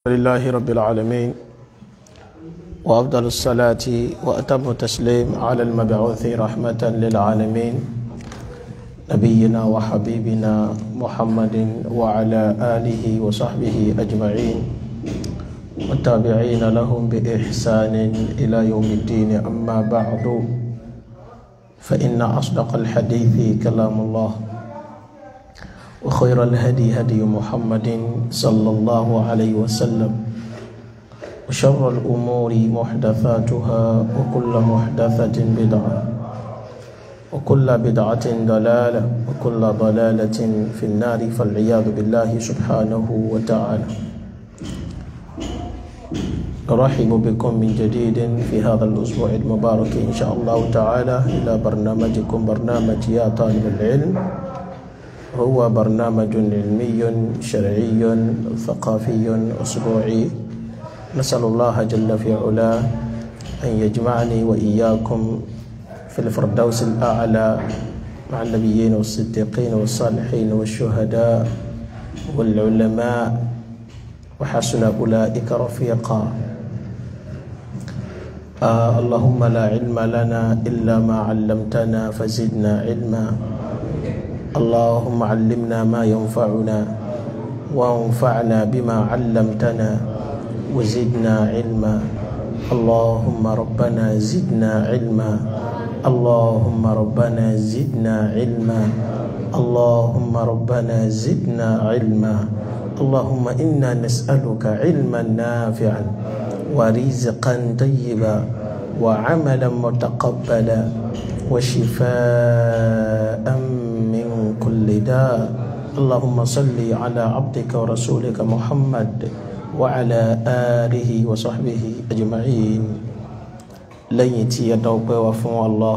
لله رب العالمين وأفضل الصلاة وأتم التسليم على المبعوث رحمة للعالمين نبينا وحبيبنا محمد وعلى آله وصحبه أجمعين والتابعين لهم بإحسان إلى يوم الدين أما بعد فإن أصدق الحديث كلام الله وخير الهدي هدي محمد صلى الله عليه وسلم وشر الأمور محدثاتها وكل محدثة بدعة وكل بدعة ضلالة وكل ضلالة في النار فالعياذ بالله سبحانه وتعالى أرحب بكم من جديد في هذا الأسبوع المبارك إن شاء الله تعالى إلى برنامجكم برنامج يا طالب العلم هو برنامج علمي شرعي ثقافي أسبوعي نسأل الله جل في علاه أن يجمعني وإياكم في الفردوس الأعلى مع النبيين والصديقين والصالحين والشهداء والعلماء وحسن أولئك رفيقا آه اللهم لا علم لنا إلا ما علمتنا فزدنا علما اللهم علمنا ما ينفعنا وانفعنا بما علمتنا وزدنا علما اللهم ربنا زدنا علما اللهم ربنا زدنا علما اللهم ربنا زدنا علما اللهم انا نسالك علما نافعا ورزقا طيبا وعملا متقبلا وشفاء من كل داء اللهم صل على عبدك ورسولك محمد وعلى آله وصحبه أجمعين lẹ́yìn tí ẹ dọ́pẹ́ wa fún Allah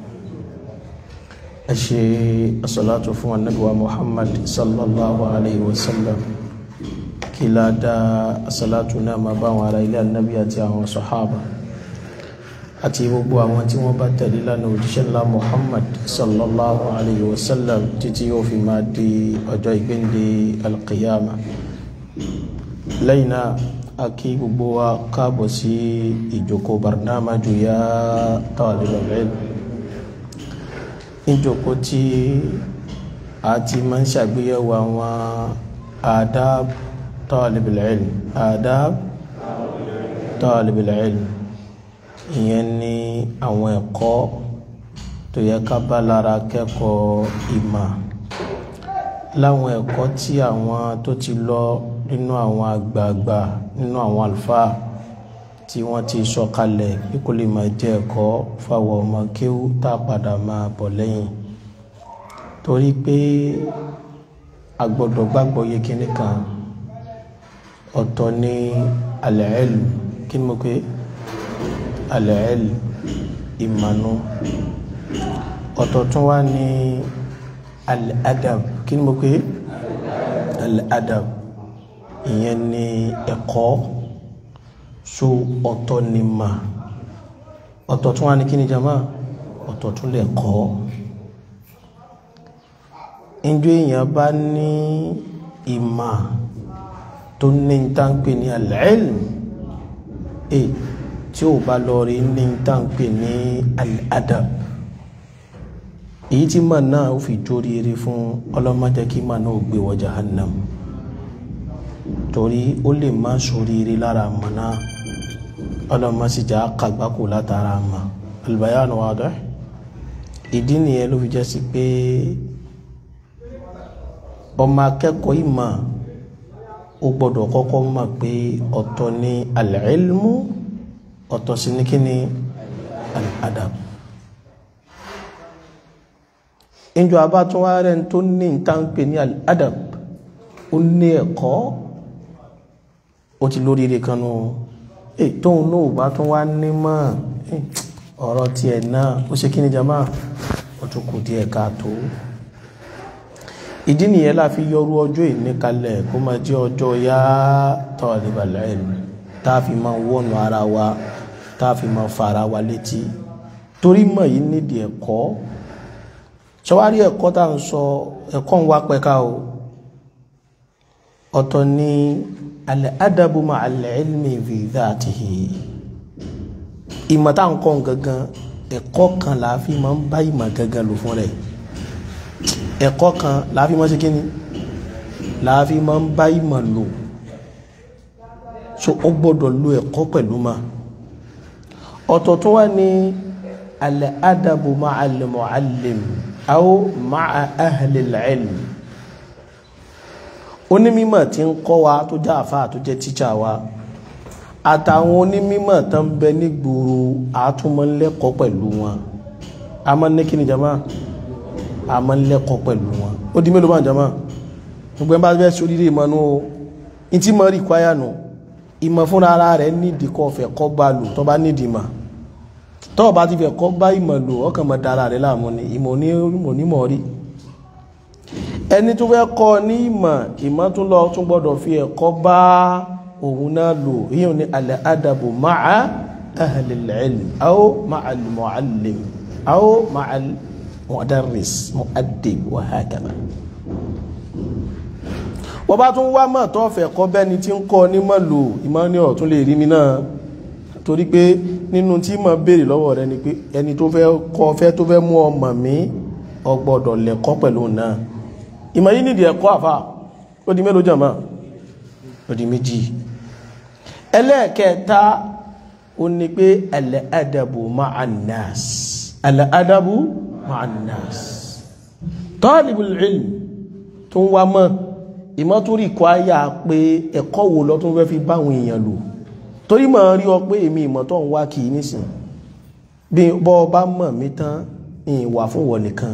ẹ ṣe asọ́látò fún anábíwá Muhammad sallallahu alayhi wa sallam kí ládá asọ́látò náà ma bá wọn ará ilé anábí àti àwọn sọ̀hábà àti gbogbo àwọn tí wọ́n bá tẹ̀lé lánàá òjíṣẹ́ ńlá Muhammad sallallahu alayhi wa sallam títí yóò fi máa di ọjọ́ ìgbéǹde alqiyama lẹ́yìn náà a kí gbogbo wa káàbọ̀ sí ìjókòó barnamaju ya talibul ilm ìjókòó tí a ti máa ń ṣàgbéyẹ̀wò àwọn adab talibul ilm adab talibul ilm ìyẹn ní àwọn ẹ̀kọ́ tó yẹ ká bá lára kẹ́kọ̀ọ́ ìmọ̀ láwọn ẹ̀kọ́ tí àwọn tó ti lọ nínú àwọn àgbààgbà nínú àwọn àlùfáà tí wọ́n ti sọ kalẹ̀ bí kò lè máa jẹ́ ẹ̀kọ́ fáwọn ọmọ kéwú tá a padà máa bọ̀ lẹ́yìn torí pé a gbọ́dọ̀ gbàgbọ́ yé kíní kan ọ̀tọ̀ ní al-ilm kí ni mo pé al-ilm ìmọ̀nù ọ̀tọ̀ tún wá ní al-adab kí ni mo pé al-adab ìyẹn ni ẹ̀kọ́ so ọ̀tọ̀ ni mà ọ̀tọ̀ tún wá ní kí ni jama ọ̀tọ̀ tún lè kọ́ ìjọ èèyàn bá ní ìmà tó ní táǹpé ní al-ilm e tí ò bá lọ rí ní táǹpé ní al-adab èyí tí mà náà ó fi jórí eré fún ọlọ́mọdé kí mà náà ó gbé wọ jahannam torí ó lè má sóríire lára mọ̀ náà ọlọ́mọ sì já kàgbákò látara mọ̀ albayanu wadih ìdí nìyẹn ló fi jẹ́ sí pé ọmọ akẹ́kọ̀ọ́ ìmọ̀ ó gbọ́dọ̀ kọ́kọ́ mọ̀ pé ọ̀tọ̀ ni al-ilmu ọ̀tọ̀ sí ní kí ni al-adab ìjọ abátúnwá rẹ̀ tó ní ìtànpé ní al-adab ó ní ẹ̀kọ́ ó ti lóríire kan nù ẹ tóun náà bá tún wá ní mọ́ ọ̀rọ̀ tiẹ̀ náà ó ṣe kí ni jama ó tún kù díẹ̀ káàtó ìdí nìyẹn la fi yọrú ọjọ́ ìní kalẹ̀ kó máa jẹ́ ọjọ́ yá talibal ilm tá a fi máa wọ́nu ara wa tá a fi máa fa ara wa létí torí mọ̀ yìí nídìí ẹ̀kọ́ ṣọwárí ẹ̀kọ́ tá à ń sọ ẹ̀kọ́ ń wá pẹ́ká o ọ̀tọ̀ ni al-adabu ma'al ilmi fi dhatihi ìmọ̀ tá à ń kọ́ gangan ẹ̀kọ́ kan la fi máa ń bá ìmọ̀ gangan lò fún rẹ̀ ẹ̀kọ́ kan la fi máa ń ṣe kí ni la fi máa ń bá ìmọ̀ lò so ó gbọ́dọ̀ lo ẹ̀kọ́ pẹ̀lú ma ọ̀tọ̀ tó wá ní al-adabu ma'al mu'allim aw ma'a ahli al-ilm onímọ̀ tí ń kọ́ wa tó jẹ́ àfáà tó jẹ́ tíṣà wa àtàwọn onímọ̀ tó ń bẹ nígboro àtúmọ̀lẹ́kọ̀ọ́ pẹ̀lú wọn a máa ń ní kíni jama a máa ń lẹ́kọ̀ọ́ pẹ̀lú wọn ó di mélòó bá jama gbogbo ẹ̀ bá fẹ́ sórí rè mọ́nú o ní tí mo rí kwaya nù ìmọ̀ fúnra ara rẹ̀ nídìí kọ́ fẹ́ kọ́ bá lò tó bá nídìí mà tó o bá ti fẹ́ kọ́ bá ìmọ̀ lò ọkàn mọ̀ dára rẹ̀ láàmú ni ìmọ̀ onímọ̀ rí ẹni tó fẹ́ kọ́ ní ìmọ̀ ìmọ̀ tún lọ tún gbọ́dọ̀ fi ẹ̀kọ́ bá òun náà lò yíò ní al-adabu ma'a ahli al-ilm aw ma'a al-mu'allim aw ma'a al-mudarris mu'addib wa hakadha wọ́n bá tún wá mọ̀ tó fẹ́ kọ́ bẹ́ni tí ń kọ́ ní mọ̀ lò ìmọ̀ ní ọ̀tún lè rí mi náà torí pé nínú tí mọ̀ béèrè lọ́wọ́ rẹ ni pé ẹni tó fẹ́ kọ́ fẹ́ tó fẹ́ mú ọmọ mi ó gbọ́dọ̀ lẹ́kọ́ pẹ̀lú náà ìmọ̀ yìí nìdí ẹ̀kọ́ àfà ó di mélòó jàmá ó di méjì ẹlẹ́ẹ̀kẹta ó ní pé al-adabu ma'an nas al-adabu ma'an nas talibul ilm tó ń wá mọ́ ìmọ̀ tó rí kọ́ ayá pé ẹ̀kọ́ wo lọ tó fẹ́ fi báwọn èèyàn lò torí mọ̀ rí ọ pé èmi ìmọ̀ tó ń wá kì í nísìn bí bọ́ bá mọ̀ mí tán ìwà fún wọ nìkan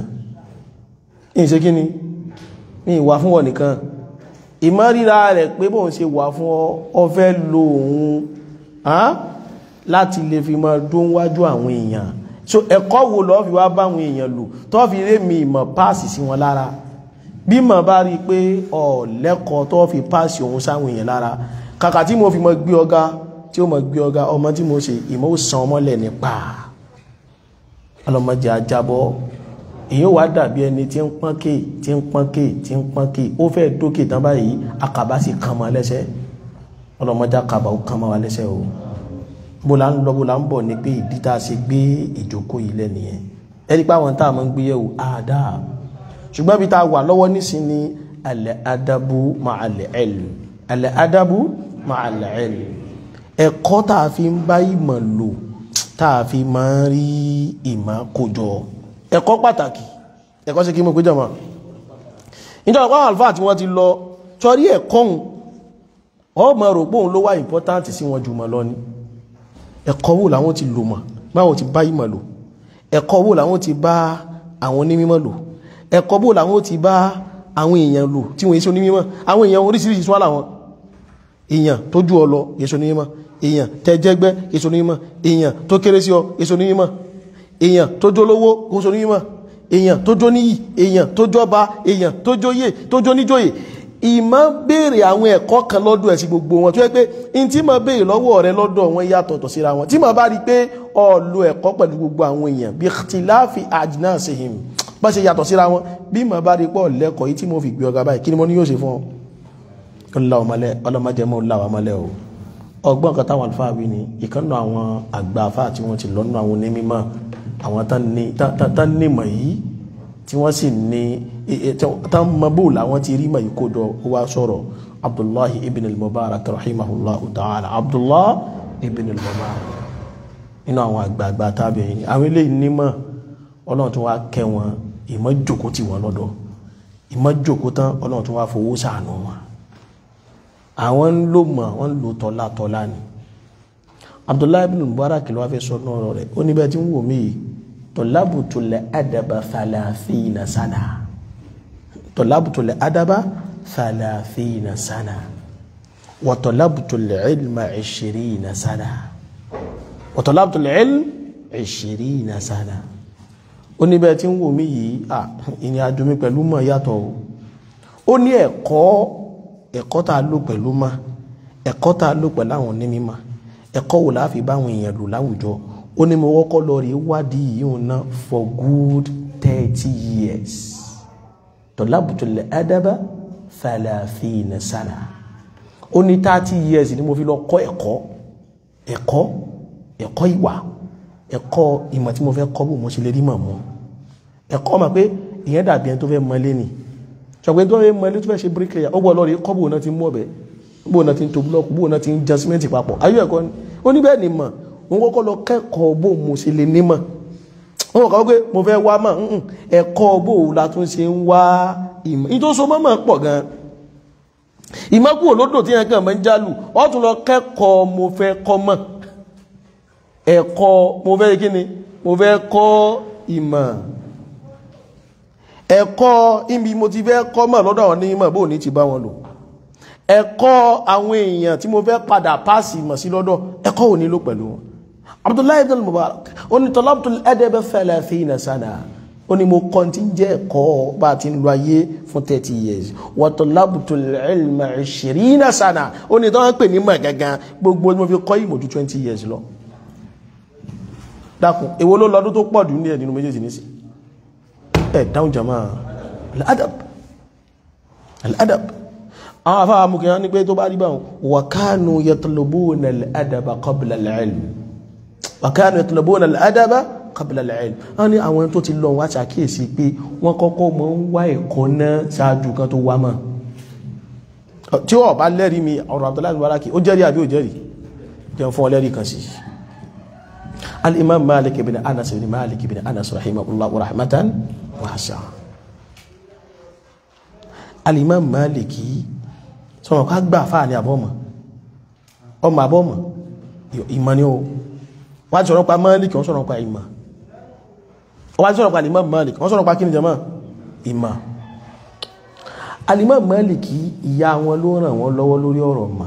ìṣe kí ni ní ìwà fún wọn nìkan ìmọ̀ ríra rẹ̀ pé bóun ṣe wà fún ọ fẹ́ lo òun láti lè fi máa dún wájú àwọn èèyàn so ẹ̀kọ́ wo lọ́ fi wá báwọn èèyàn lò tó fi ré mi ìmọ̀ páàsì sí wọn lára bí mọ̀ bá rí pé ọ̀lẹ́kọ̀ọ́ tó fi páàsì òun sáwọn èèyàn lára kàkà tí mo fi mọ̀ gbé ọ̀gá tí ó mọ̀ gbé ọ̀gá ọmọ tí mo ṣe ìmọ̀ ó san ọmọlẹ̀ nípa ọlọ́mọdé ajábọ́ èyí wà dàbí ẹni tí ń pọ́nkè tí ń pọ́nkè tí ń pọ́nkè ó fẹ́ dókè tán báyìí akàbá sì kàn mọ́ lẹ́sẹ̀ ọlọ́mọdé akàbá ó kàn mọ́ wa lẹ́sẹ̀ o bó la ń lọ bó la ń bọ̀ ni pé ìdí tá a ṣe gbé ìjókòó yìí lẹ́nìyẹn ẹni pé àwọn tá a máa ń gbé yẹ̀wò àdá ṣùgbọ́n bí tá a wà lọ́wọ́ nísìn ni al-adabu ma'al ilm al-adabu ma'al ilm ẹ̀kọ́ tá a fi ń bá ìmọ̀ lò tá a fi máa ń rí ìmọ̀ kójọ ẹ̀kọ́ pàtàkì ẹ̀kọ́ sí kí mọ̀ pé jọmọ̀ ìjọba pàwọn alfáà tí wọ́n ti lọ sọrí ẹ̀kọ́ hùn ọmọ rò pé òun ló wá important sí wọn jùmọ̀ lọ ní ẹ̀kọ́ wo làwọn ti lò mọ̀ báwọn ti bá ìmọ̀ lò ẹ̀kọ́ wo làwọn ti bá àwọn onímọ̀ lò ẹ̀kọ́ wo làwọn ti bá àwọn èèyàn lò tí wọ́n yé sí onímọ̀ àwọn èèyàn oríṣiríṣi sọ́lá wọn èèyàn tó ju ọ lọ yéṣo onímọ̀ èèyàn tẹ́jẹ́gbẹ́ yéṣo onímọ̀ èèyàn tó kéré sí ọ yéṣo onímọ̀ èèyàn tó jó lówó oṣù onímọ̀ èèyàn tó jó níyì èèyàn tó jọba èèyàn tó jóyè tó jó níjóyè ìmọ̀ béèrè àwọn ẹ̀kọ́ kan lọ́dọ̀ ẹ̀ sí gbogbo wọn tó yẹ pé in tí mo béèrè lọ́wọ́ rẹ lọ́dọ̀ wọn yàtọ̀tọ̀ síra wọn tí mo bá rí pé ó lo ẹ̀kọ́ pẹ̀lú gbogbo àwọn èèyàn bí ikhtilafi ajnasihim bá ṣe yàtọ̀ síra wọn bí mo bá rí pé ọ̀lẹ́kọ̀ọ́ yìí tí mo fi gbé ọgá báyìí kí ni mo ní yóò ṣe fún ọ ọlọ́mọdémọ́ láwàmọ́lẹ́ o ọgbọ́n kan táwọn àlùfáà wí ni ìkànnà àwọn àgbà àfáà tí wọ́n ti lọ́nà àwọn onímọ̀ àwọn tán ní mọ̀ yìí tí wọ́n sì ní tán mọ bó làwọn ti rí mọ̀ yìí kó jọ wá sọ̀rọ̀ abdullahi ibn al-mubarak rahimahullahu ta'ala abdullahi ibn al-mubarak nínú àwọn àgbààgbà tábìyìn ni àwọn eléyìí nímọ̀ ọlọ́run tó wá kẹ́ wọn ìmọ̀ jòkó tí wọ́n lọ́dọ̀ ìmọ̀ jòkó tán ọlọ́run tó wá fowó sàánú wọn àwọn ń lò mọ̀ wọ́n ń lò tọ́lá tọ́lá ni abdullahi ibn mubarak ló wá fẹ́ sọ náà rẹ̀ ó níbẹ̀ tí ń wò mí yìí tọ́lábùtulẹ̀ adaba thalathina sana tọ́lábùtulẹ̀ adaba thalathina sana wa tọ́lábùtulẹ̀ ilma ishirina sana wa tọ́lábùtulẹ̀ ilm ishirina sana ó níbẹ̀ tí ń wò mí yìí à ìrìn àjò mi pẹ̀lú mọ̀ yàtọ̀ o ó ní ẹ̀kọ́ ẹ̀kọ́ tá a lò pẹ̀lú mọ̀ ẹ̀kọ́ tá a lò pẹ̀lú àwọn onímọ̀ ẹ̀kọ́ wò láàfi báwọn èèyàn lò láwùjọ ó ní mo wọ́kọ́ lọ rí wádìí yìí ná for good thirty years tọ́lábùtò lè adaba thalathina sana ó ní thirty years ni mo fi lọ kọ́ ẹ̀kọ́ ẹ̀kọ́ ẹ̀kọ́ ìwà ẹ̀kọ́ ìmọ̀ tí mo fẹ́ kọ́ bò mo ṣe lè rí mọ̀ mọ́ ẹ̀kọ́ mà pé ìyẹn dàbí ẹni tó fẹ́ mọ lé ni ṣọ̀gbẹ́ tó fẹ́ mọ lé tó fẹ́ ṣe bricklayer ó gbọ́ lọ́ọ̀rì kọ́ bò náà ti mú ọ̀bẹ bò náà ti ń to búlọ́ọ̀kù bò náà ti ń jan símẹ́ǹtì papọ̀ ayé ẹ̀kọ́ ni ó ní bẹ́ẹ̀ ni mọ̀ òun kọ́kọ́ lọ kẹ́kọ̀ọ́ bò mo ṣe lè ní mọ̀ wọ́n kọ́ pé mo fẹ́ wá mọ̀ ẹ̀kọ́ bò la tún ṣe ń wá ìmọ̀ ní tó so mọ́ mọ̀ pọ̀ gan ìmọ̀kù olódò tí yẹn kàn mọ́ ń jálù ọ́ tún lọ kẹ́kọ̀ọ́ mo fẹ́ kọ́ mọ̀ ẹ̀kọ́ mo fẹ́ kí ni mo fẹ́ kọ́ ìmọ̀ ẹ̀kọ́ ibi mo ti fẹ́ kọ́ mọ̀ lọ́dọ̀ àwọn onímọ̀ bó ní ti bá wọn lò ẹ̀kọ́ àwọn èèyàn tí mo fẹ́ padà páàsì mọ̀ sí lọ́dọ̀ ẹ̀kọ́ ò ní lò pẹ̀lú wọn Abdullahi ibn Mubarak ó ní talabtul adab thalathina sana ó ní mo kọ́ tí ń jẹ́ ẹ̀kọ́ bá ti ń lo ayé fún 30 years wa talabtul ilma 20 sana ó ní tọ́wọ́n pè ní mọ̀ gangan gbogbo mo fi kọ́ ìmọ̀ ju 20 years lọ dákun èwo ló lọ́dún tó pọ̀ jù ní ẹ̀ nínú méjèèjì nísì ẹ̀ dáhùn jama al-adab al-adab àwọn afáwà mú kìí ní pé tó bá rí báwọn wa kanu yatlubuna al-adaba qabla al-ilm wa kanu yatlubuna al-adaba qabla al-ilm wọ́n ní àwọn tó ti lọ wá ṣàkíyèsí pé wọ́n kọ́kọ́ mọ́ ń wá ẹ̀kọ́ náà ṣáájú kan tó wá mọ́ tí ó bá lẹ́rí mi ọ̀rọ̀ Abdullahi Mubaraki ó jẹ́rí àbí ó jẹ́rí jẹun fún ọlẹ́rí kan sí al-imam Malik ibn Anas ibn Malik ibn Anas rahimahullah wa rahmatan wasi'a al-imam Maliki sọ̀rọ̀ ká gbà fáà ní àbọ́mọ̀ ọmọ àbọ́mọ̀ ìmọ̀ ni ó wọ́n sọ̀rọ̀ pa Malik wọ́n sọ̀rọ̀ pa ìmọ̀ wọ́n sọ̀rọ̀ pa al-imam Malik wọ́n sọ̀rọ̀ pa kí ni jama ìmọ̀ al-imam Maliki ìyá wọn ló ràn wọ́n lọ́wọ́ lórí ọ̀rọ̀ mà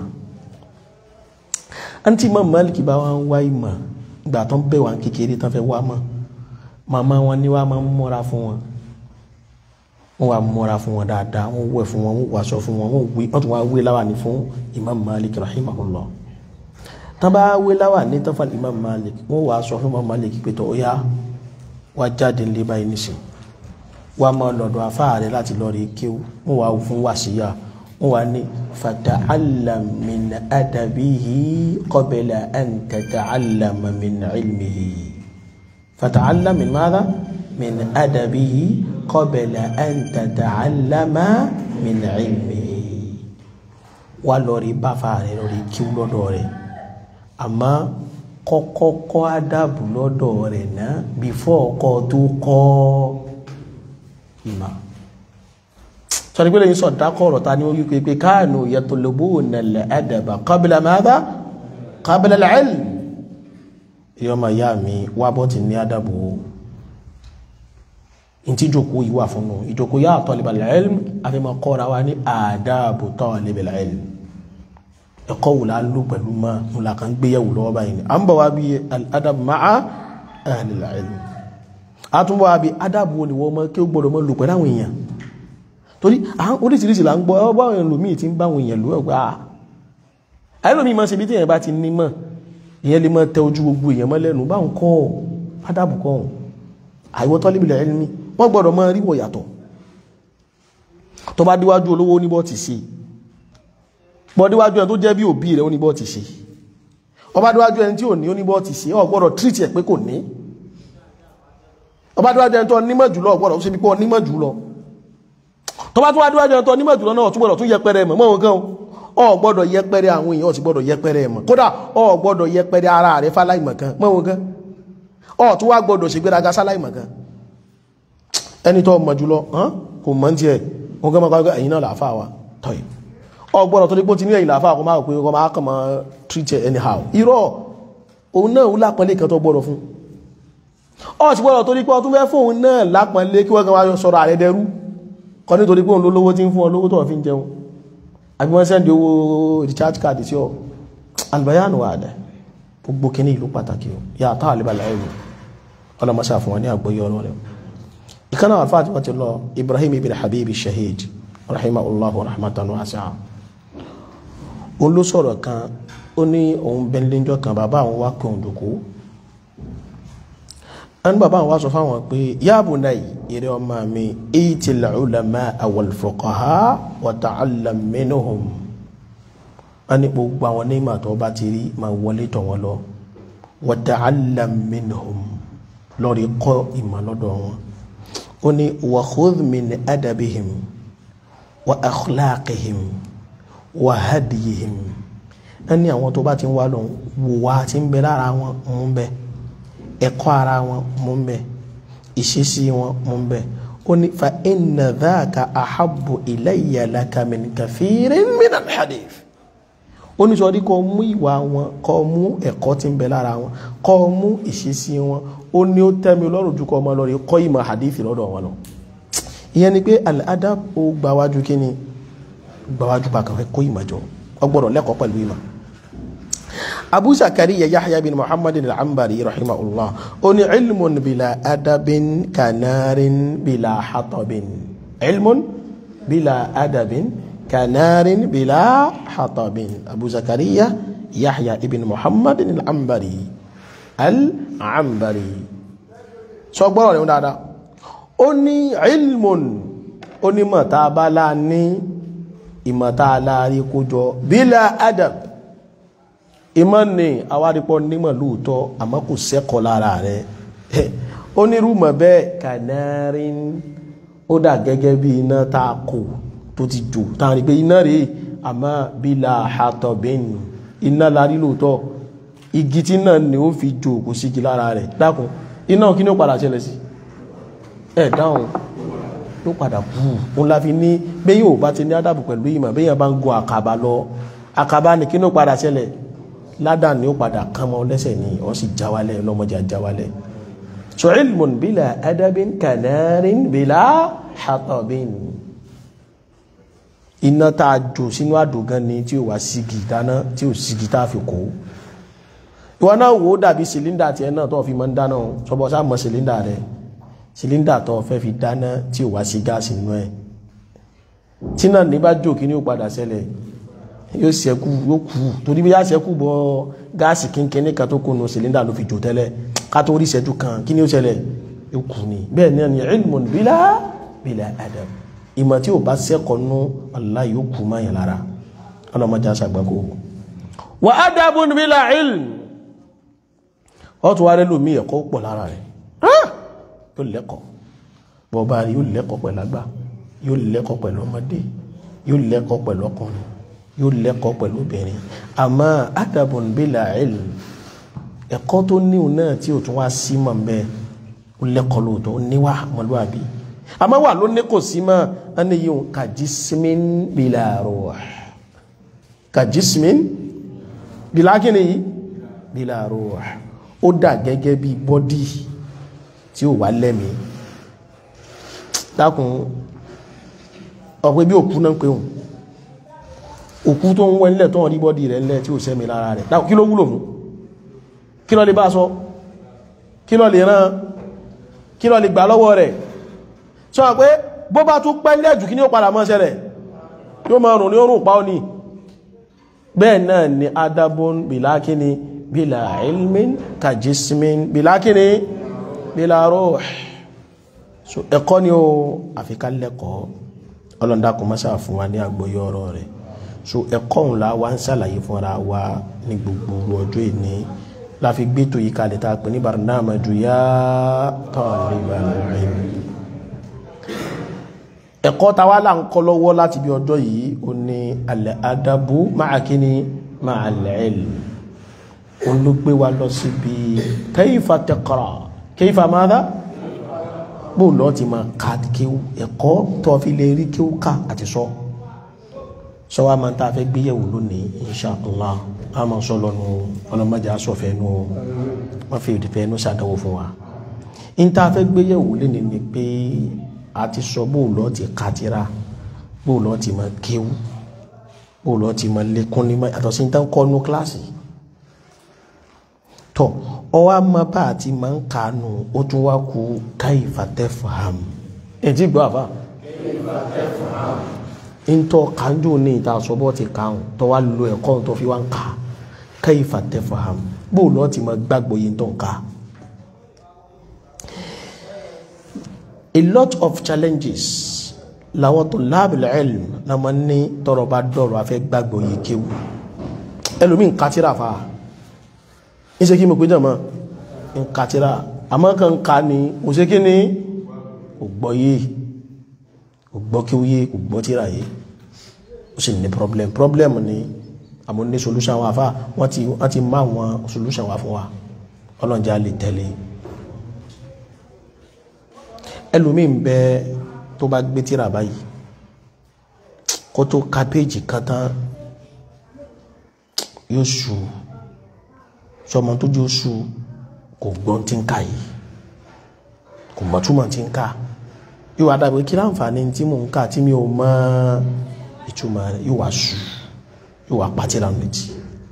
àǹtí imam Maliki bá wọn wá ìmọ̀ ìgbà tó ń bẹ̀ wá kékeré tán fẹ́ wá mọ́ màmá wọn ní wá máa ń mọ́ra fún wọn wọ́n wá mọ́ra fún wọn dáadáa wọ́n wẹ̀ fún wọn wọ́n wàṣọ fún wọn wọ́n tún wá wé láwàní fún imam Malik rahimahullah tán bá wé láwàní tán fún imam Malik wọ́n wá sọ fún imam Malik pé tọ́ ya wá jáde nílé báyìí nísìn wá máa lọ́dọ̀ afáàrẹ láti lọ rí kéwú wọ́n wá fún wàsíyà wọ́n wá ní fata'allam min adabihi qabla an tata'allama min ilmihi fata'allam min madha min adabihi qabla an tata'allama min ilmihi wá lọ rí báfà rẹ lọ rí kíw lọ́dọ̀ rẹ̀ àmọ́ kọ́kọ́ kọ́ ádàbù lọ́dọ̀ rẹ̀ náà bífọ́ ọkọ̀ tó kọ́ ìmọ̀ sọ́ni pé lẹ́yìn sọ̀dákọ̀ ọ̀rọ̀ ta ni ó wípé pé káànù yatlubuna al-adaba qabla madha qabla al-ilm ìyọ́mọ̀ ìyá mi wá bọ́ ti ní ádàbù ntí ìjòkó yìí wà fún un ìjòkó yà talibal ilm àfihàn kọ́ra wa ní àdáàbò talibal ilm ẹ̀kọ́ wò la lò pẹ̀lú mọ́ mo là kàn gbéyàwó lọ́wọ́ báyìí ni à ń bọ̀ wá bí al-adab ma'a ahlil ilm a tún bọ̀ wá bí adab wo ni wọ́n mọ́ kí ó gbọ́dọ̀ mọ́ lò pẹ̀lú àwọn èèyàn torí àwọn oríṣiríṣi là ń gbọ́ ọ báwọn èèyàn lòmíì ti ń báwọn èèyàn lò ọgbà àìlòmíì máa ṣe bí tí èèyàn bá ti ní mọ̀ ìyẹn lè máa tẹ ojú gbogbo èèyàn mọ́ lẹ́nu báwọn kọ́ adab kọ́ àìwọ́ talibul ilmi wọ́n gbọ́dọ̀ máa ríwọ̀ yàtọ̀ tó bá díwájú olówó oníbọ̀ ti ṣe bọ́ díwájú ẹni tó jẹ́ bí òbí rẹ̀ oníbọ̀ ti ṣe ọba díwájú ẹni tí ò ní oníbọ̀ ti ṣe ó gbọ́dọ̀ treat ẹ̀ pé kò ní ọba díwájú ẹni tó nímọ̀ jùlọ ó gbọ́dọ̀ ṣe bí pé ó nímọ̀ jùlọ tó bá tún wá díwájú ẹni tó nímọ̀ jùlọ náà tún gbọ́dọ̀ tún yẹpẹrẹ mọ̀ mọ́ nǹkan ó gbọ́dọ̀ yẹpẹrẹ àwọn èèyàn ó sì gbọ́dọ̀ yẹpẹrẹ mọ̀ kódà ó gbọ́dọ̀ yẹpẹrẹ ara rẹ̀ fáláìmọ̀ kan mọ́ nǹkan ó tún wá gbọ́dọ̀ ṣègbéraga sáláìmọ̀ kan ẹni tó mọ̀ jùlọ kò mọ̀ tí ẹ̀ wọ́n gẹ́mọ̀ kọ́ ẹ̀yìn náà làáfà wa tọ́yì ọgbọ́nà tó ní pé tí ní ẹ̀yìn làáfà kọ́ máa pé ọkọ̀ máa kàn máa treat it anyhow irọ́ òun náà ó lápọ̀lé kan tó gbọ́dọ̀ fún ọ sì gbọ́dọ̀ tó ní pé ọtún fẹ́ fún òun náà lápọ̀lé kí wọ́n kan wáyọ sọ̀rọ̀ ààrẹ dẹrú kọ́ nítorí pé òun ló lówó tí ń fún ọ lówó tó fi ń jẹun àbí wọ́n sẹ́ndì owó recharge card sí ọ albayanu wà dẹ gbogbo kíní ìlú pàtàkì o yàtọ̀ àlebàlá ẹ̀rù ọlọmọṣà fún wọn ní àgbọ́yé ọ̀rọ̀ rẹ̀ ìkànnà wà fàtí wọ́n ti lọ ibrahim ibn habib shahid rahimahullahu rahmatan wasi'a òun ló sọ̀rọ̀ kan ó ní òun bẹ́ńlẹ́jọ́ kan bàbá àwọn wá pé òun dòkó ẹni bàbá àwọn wá sọ fáwọn pé ya bunay eré ọmọ mi itil ulama wal fuqaha wa ta'allam minhum wọ́n ní gbogbo àwọn onímọ̀ tó bá ti rí máa wọlé tọ̀ wọ́n lọ wa ta'allam minhum lọ́rí kọ́ ìmọ̀ lọ́dọ̀ wọn ó ní wa khudh min adabihim wa akhlaqihim wa hadiyihim wọ́n ní àwọn tó bá ti ń wá lọ wò wá ti ń bẹ lára wọn mú ń bẹ ẹ̀kọ́ ara wọn mú ń bẹ ìṣesí wọn mú ń bẹ ó ní fa inna dhaka ahabbu ilayya laka min kathirin min al-hadith ó ní sọ ní kọ́ mú ìwà wọn kọ́ mú ẹ̀kọ́ tí ń bẹ lára wọn kọ́ mú ìṣesí wọn ó ní ó tẹ́mi lọ́rùn ju kọ́ ọmọ lọ́rẹ̀ kọ́ ìmọ̀ hadith lọ́dọ̀ wọn lọ ìyẹn ni pé al-adab ó gbáwájú kí ni gbáwájú bá kàn fẹ́ kó ìmọ̀ jọ ọgbọ́dọ̀ lẹ́kọ̀ọ́ pẹ̀lú ìmọ̀ abu zakariya yahya bin muhammad al-ambari rahimahullah ó ní ilmun bila adabin kanarin bila hatabin ilmun bila adabin kanarin bila hatabin abu zakariya yahya ibn muhammad al-ambari al-ambari sọ gbọ́rọ̀ rẹ̀ dáadáa ó ní ilmun ó ní mọ̀tàbálá ní ìmọ̀tàlárí kójọ bila adab ìmọ̀ ni awáripọ̀ nímọ̀ lóòótọ́ àmọ́ kò sẹ́kọ̀ọ́ lára rẹ̀ onírúmọ̀ bẹ́ẹ̀ kanarin ó dà gẹ́gẹ́ bí iná tá a kò tó ti jò tá a rí pé iná rèé àmọ́ bila hatabin iná larí lóòótọ́ igi tí náà ni ó fi jò kò sí igi lára rẹ̀ dákun iná kí ni ó padà ṣẹlẹ̀ sí ẹ̀ dáhùn ló padà kú òun la fi ní bẹ́ẹ̀ yóò bá ti ní ádàbò pẹ̀lú ìmọ̀ bẹ́ẹ̀ yẹn bá ń gun àkàbà lọ àkàbà ni kí ni ó padà ṣẹlẹ̀ ládà ni ó padà kán mọ́ lẹ́sẹ̀ ní ọ sì jáwálẹ̀ lọ́mọdé àjáwálẹ̀ so ilmun bila adabin kanarin bila hatabin iná tá a jò sínú àdògán ni tí ó wá sígi dáná tí ó sígi tá a fi kó ìwọ náà wò ó dàbí sílíndà tiẹ̀ náà tó fi máa ń dáná sọ́bọ̀ sáà mọ́ sílíndà rẹ̀ sílíndà tó fẹ́ fi dáná tí ó wá sí gáàsì nínú ẹ̀ tí náà ní bá jò kí ni ó padà ṣẹlẹ̀ yóò ṣẹ́kù yóò kú torí bí yá ṣẹ́kù bọ́ gáàsì kínkínní kan tó kónú sílíndà ló fi jò tẹ́lẹ̀ ká tó rí ìṣẹ́jú kan kí ni ó ṣẹlẹ̀ yóò kú ni bẹ́ẹ̀ náà ni ilmun bila bila adab ìmọ̀ tí ò bá ṣẹ́kọ̀ọ́ nú Allah yóò kú máa yàn lára ọlọ́mọdé aṣàgbàkó wa adabun bila ilm ọ tún wá rẹ lómi ẹ̀kọ́ pọ̀ lára rẹ̀ yóò lẹ́kọ̀ọ́ bọ́ọ̀bá yóò lẹ́kọ̀ọ́ pẹ̀lú àgbà yóò lẹ́kọ̀ọ́ pẹ̀lú ọmọdé yóò lẹ́kọ̀ọ́ pẹ̀lú ọkùnrin yóò lẹ́kọ̀ọ́ pẹ̀lú obìnrin àmọ́ adabun bila ilm ẹ̀kọ́ tó níhùn náà tí ò tún wá sí mọ̀ bẹ́ẹ̀ ó lẹ́kọ̀ọ́ lóòótọ́ ó níwà ọmọlúwàbí àmọ́ wà ló ní kò sí mọ́ ẹni yìí ka jismin bila ruh ka jismin bila kíni yìí bila ruh ó dà gẹ́gẹ́ bí bọ́dí tí ó wà lẹ́mìí dákun ọ̀pẹ́ bí òkú náà pé òun òkú tó ń wẹ́ nílẹ̀ tó ń rí bọ́dì rẹ̀ nílẹ̀ tí ó sẹ́mi lára rẹ̀ dákun kí ló wúlò fún kí ló lè bá sọ kí ló lè rán kí ló lè gbà lọ́wọ́ rẹ̀ sọ pé bó bá tún pẹ́ nílẹ̀ jù kí ní ó padà mọ́ ṣẹlẹ̀ yóò máa rùn ní orùn pa ó ní bẹ́ẹ̀ náà ni adabun bìlákíní bílà ilmin kàjísmin bìlákíní bílà ruh so ẹ̀kọ́ ni ó àfikà lẹ́kọ̀ọ́ ọlọ́ndàkùn mọ́sá fún wa ní àgbọ́yé ọ̀rọ̀ rẹ̀ so ẹ̀kọ́ òun la wá ń ṣàlàyé fúnra wa ní gbogbo ọjọ́ ìní la fi gbé tó yí kalẹ̀ tá a pè ní barnamaju ya talibal ilm ẹ̀kọ́ ta wá là ń kọ́ lọ́wọ́ láti bí ọjọ́ yìí ó ní al-adabu ma'a kíni ma'a al-ilm òun ló gbé wa lọ síbi kayfa taqra kayfa madha bó lọ́ọ́ ti máa ka kéwú ẹ̀kọ́ tó fi lè rí kéwú ká àti sọ sọ wa máa ń tá a fẹ́ gbéyẹ̀wò lónìí insha allah a máa sọ lọ́nu ọlọ́mọdé asọ̀fẹ́ nu wọ́n fi ìdìfẹ́ nu ṣàdánwò fún wa ń tá a fẹ́ gbéyẹ̀wò lónìí ni pé a ti sọ bó lọ́ọ́ ti kátìrà bó lọ́ọ́ ti máa kéwú bó lọ́ọ́ ti máa lékún ní mọ́ àtọ̀sí ń tán kọ́ nu kíláàsì tọ́ ọwọ́ àmọ́ bá a ti máa ń kànú ó tún wá ku kayfa tafham ẹ̀ tí gbọ́ àbá ntọ́ kanjú ní ìta sọ́bọ́ ti kàún tọ́ wá lo ẹ̀kọ́ tó fi wá ń kà kayfa tafham bó lọ́ọ́ ti máa gbàgbọ́ yìí tó ń kà. a lot of challenges làwọn tó láàbìlẹ̀ ilm la máa ń ní tọrọ bá dọ̀rọ̀ afẹ́ gbàgbọ́ yìí kéwù ẹlòmí ń katira fa ń ṣe kí mo pé jàmọ́ ń katira àmọ́ kan ká ní kò ṣe kí ni kò gbọ́ yé kò gbọ́ kí ó yé kò gbọ́ tíra yé ó sì ní problem problem ni àmọ́ ní solution wa fa wọ́n ti wọ́n ti má wọn solution wa fún wa ọlọ́njà lè tẹ̀lé ẹlòmí ń bẹ tó bá gbé tíra báyìí kó tó ka péjì kan tán yóò ṣù sọmọ tó jẹ́ oṣù kò gbọ́n tí ń ka yìí kò mọ̀ túmọ̀ tí ń ka yóò wá dàbí kí láǹfààní tí mò ń kà tí mi ò mọ ìtumọ̀ rẹ̀ yóò wá ṣù yóò wá pàtí ra méjì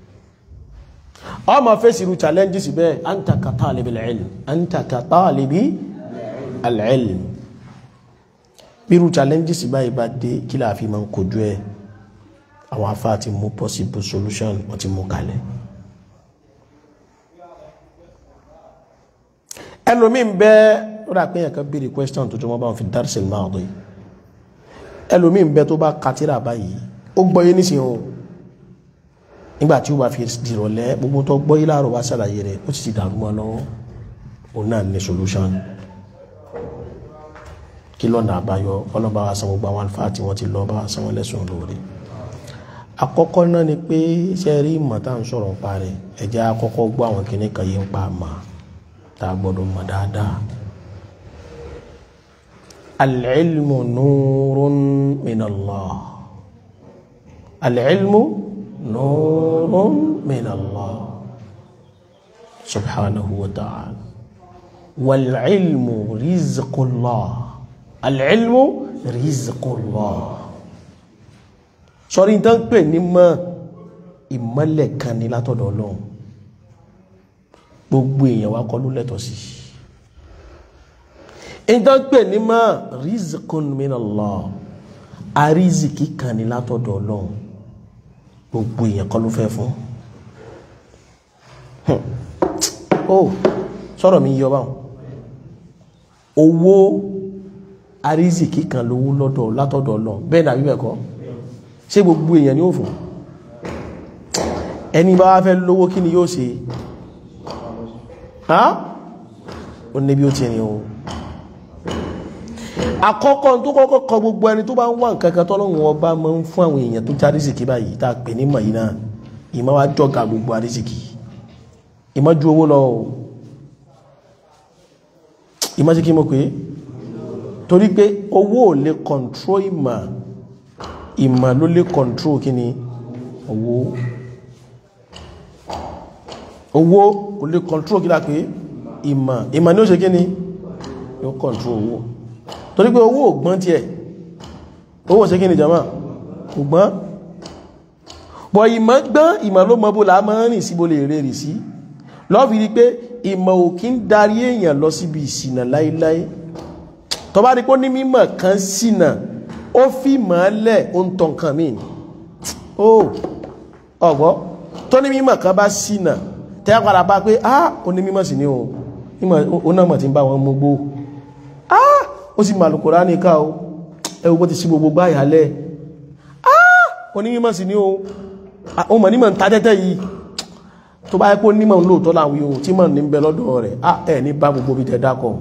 ọmọ fèsì irú challenges bẹ́ẹ̀ anta ka talibil ilm anta ka talibi al-ilm bí irú challenges báyìí bá dé kí láà fi máa ń kojú ẹ̀ àwọn afá ti mú possible solution wọ́n ti mú kalẹ̀ ẹlòmíín bẹ́ẹ̀ ó dà pé yẹn kan béèrè question tó tó wọ́n bá wọn fi darsil maadi ẹlòmíín bẹ́ẹ̀ tó bá katira báyìí ó gbọ́ yé nísìnyí o nígbà tí ó bá fi dìrọ̀lẹ́ gbogbo tó gbọ́ yé láàárọ̀ wá ṣàlàyé rẹ̀ ó sì ti dàrú mọ́ lọ́wọ́ òun náà ní solution kí lọ́nà àbáyọ ọlọ́ba wa san gbogbo àwọn àlùfáà tí wọ́n ti lọ bá wa san wọn lẹ́sùn lóore àkọ́kọ́ náà ni pé ṣe rí ìmọ̀ tá à ń sọ̀rọ̀ pa rẹ̀ ẹ jẹ́ àkọ́kọ́ gbọ́ àwọn kìnnì kan yìí ń pa àmà tá a gbọ́dọ̀ mọ̀ dáadáa. al-ilmu nurun min Allah al-ilmu nurun min Allah subhanahu wa ta'ala wal-ilmu rizqullah al-ilmu rizqullah sọrí tán pè ní mọ́ ìmọ́lẹ̀ kan ní látọ̀dọ̀ ọlọ́run gbogbo èèyàn wá kọ́ ló lẹ́tọ̀ sí ìtàn pè ní mọ́ rizqun minallah àrízìkí kan ní látọ̀dọ̀ ọlọ́run gbogbo èèyàn kọ́ ló fẹ́ fún ó sọ̀rọ̀ mi yọ báwọn owó àrízìkí kan lówó lọ́dọ̀ látọ̀dọ̀ ọlọ́run bẹ́ẹ̀ dàbí bẹ́ẹ̀ kọ́ ṣé gbogbo èèyàn ni ó fún ẹni bá wá fẹ́ lówó kí ni yóò ṣe ó ní bí ó ti rìn o àkọ́kọ́ tó kọ́kọ́ kọ gbogbo ẹni tó bá ń wà nǹkankan tọ́lọ́run ọba máa ń fún àwọn èèyàn tó já rísìkí báyìí tá a pè ní mọ̀ yìí náà ìmọ̀ wá jọ́ga gbogbo àrísìkí ìmọ̀ ju owó lọ o ìmọ̀ sí kí mo pé torí pé owó ò lè control ìmọ̀ ìmọ̀ ló lè control kí ni owó owó kò lè control kí lápé ìmọ̀ ìmọ̀ ní ó ṣe kí ni yóò control owó torí pé owó ògbọ́n tí ẹ̀ owó ṣe kí ni jama ògbọ́n bọ̀ ìmọ̀ gbọ́n ìmọ̀ ló mọ́ bó la máa rìn sí bó lè rẹ̀ rì sí lọ́fi rí pé ìmọ̀ ò kí ń darí èèyàn lọ síbi ìsìnà láíláí tó bá rí pé ó ní mímọ̀ kan sínà ó fi mọ́lẹ̀ ó ń tọ́ nǹkan mí ó ọ̀gbọ́ tó ní mímọ̀ kan bá sínà tẹ́ padà bá pé ah ó ní mímọ̀ sí ní o ó náà mọ̀ tí ń bá wọn mú gbó ah ó sì màlù Kùránì ká o ẹwọ bó ti sí gbogbo gbá ìhàlẹ̀ ah ó ní mímọ̀ sí ní o ó mọ̀ nímọ̀ ń ta tẹ́tẹ́ yìí tó bá yẹ kó nímọ̀ ń lóòótọ́ láwọn yòó tí mọ̀ ní ń bẹ lọ́dọ̀ rẹ̀ ah ẹ̀ ní bá gbogbo bí tẹ́ dákọ̀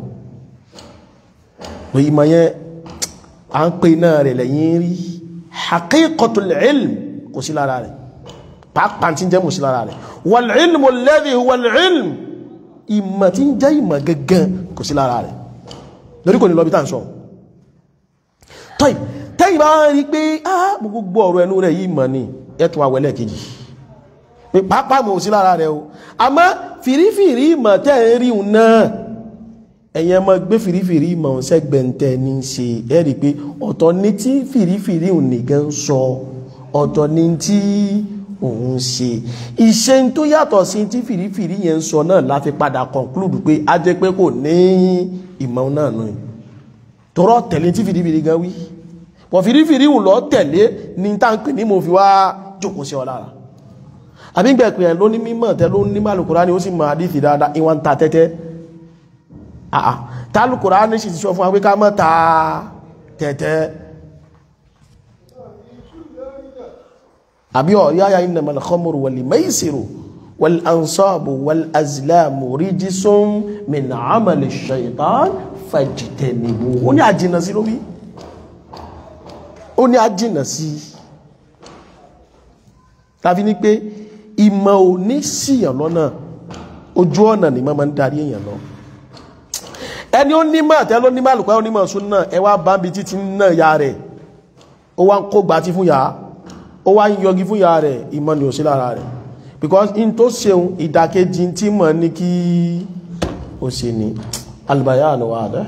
ìmọ̀ yẹn a ń pè náà rẹ̀ lẹ́yìn rí haqiqatul ilm kò sí lára rẹ̀ pàápàá tí ń jẹ́ mú sí lára rẹ̀ wal ilmu alladhi wal ilm ìmọ̀ tí ń jẹ́ ìmọ̀ gangan kò sí lára rẹ̀ lórí kò ní lọ bí tàn sọ tọ́ì tẹ́yìn bá rí pé á gbogbo ọ̀rọ̀ ẹnu rẹ̀ yìí mọ̀ ní ẹ̀tún àwẹ̀lẹ̀ kejì pé pàápàá mọ̀ sí lára rẹ̀ o àmọ́ fìrífìrí ìmọ̀ tẹ́ ń rí náà ẹ̀yẹn mọ́ gbé fìrífìrí ìmọ̀ sẹ́gbẹ̀ntẹ́ ní ṣe ẹ̀rí pé ọ̀tọ̀ ní tí fìrífìrí nìkan sọ ọ̀tọ̀ ní tí òun ṣe ìṣe tó yàtọ̀ sí tí fìrífìrí yẹn sọ náà láti padà conclude pé a jẹ́ pé kò ní ìmọ̀ náà nù tọrọ tẹ̀lé tí fìrífìrí gan wí pọ̀ fìrífìrí ń lọ tẹ̀lé ní táǹkì ní mo fi wá jókòó sí ọ lára àbí gbẹ̀pẹ̀ ẹ̀ ló ní mímọ̀ tẹ́ ló ní màlùkùrá ni ó sì mọ àdìsí dáadáa ìwọ̀n ta tẹ́tẹ́ àà tálùkùrá ní sì ti sọ fún wa pé ká má ta tẹ́tẹ́ àbí ọ̀rí àyà innamal khamru wal maisiru wal ansabu wal azlamu rijsun min amali shaitan fajtanibu ó ní àjìnà sí lórí ó ní àjìnà sí tàbí ní pé ìmọ̀ ò ní síyàn lọ́nà ojú ọ̀nà ni máa ń darí èèyàn lọ ẹni ó nímọ̀ tẹ́ ló nímọ̀ àlùkò onímọ̀ sún náà ẹ wá bá ń bi títí náà ya rẹ̀ ó wá ń kó gbà tí fún ya ó wá ń yọgi fún ya rẹ̀ ìmọ̀ ni ò sí lára rẹ̀ because in tó ṣeun ìdàkejì tí mọ̀ ní kí ó ṣe ni alùbáyà ni wà dẹ́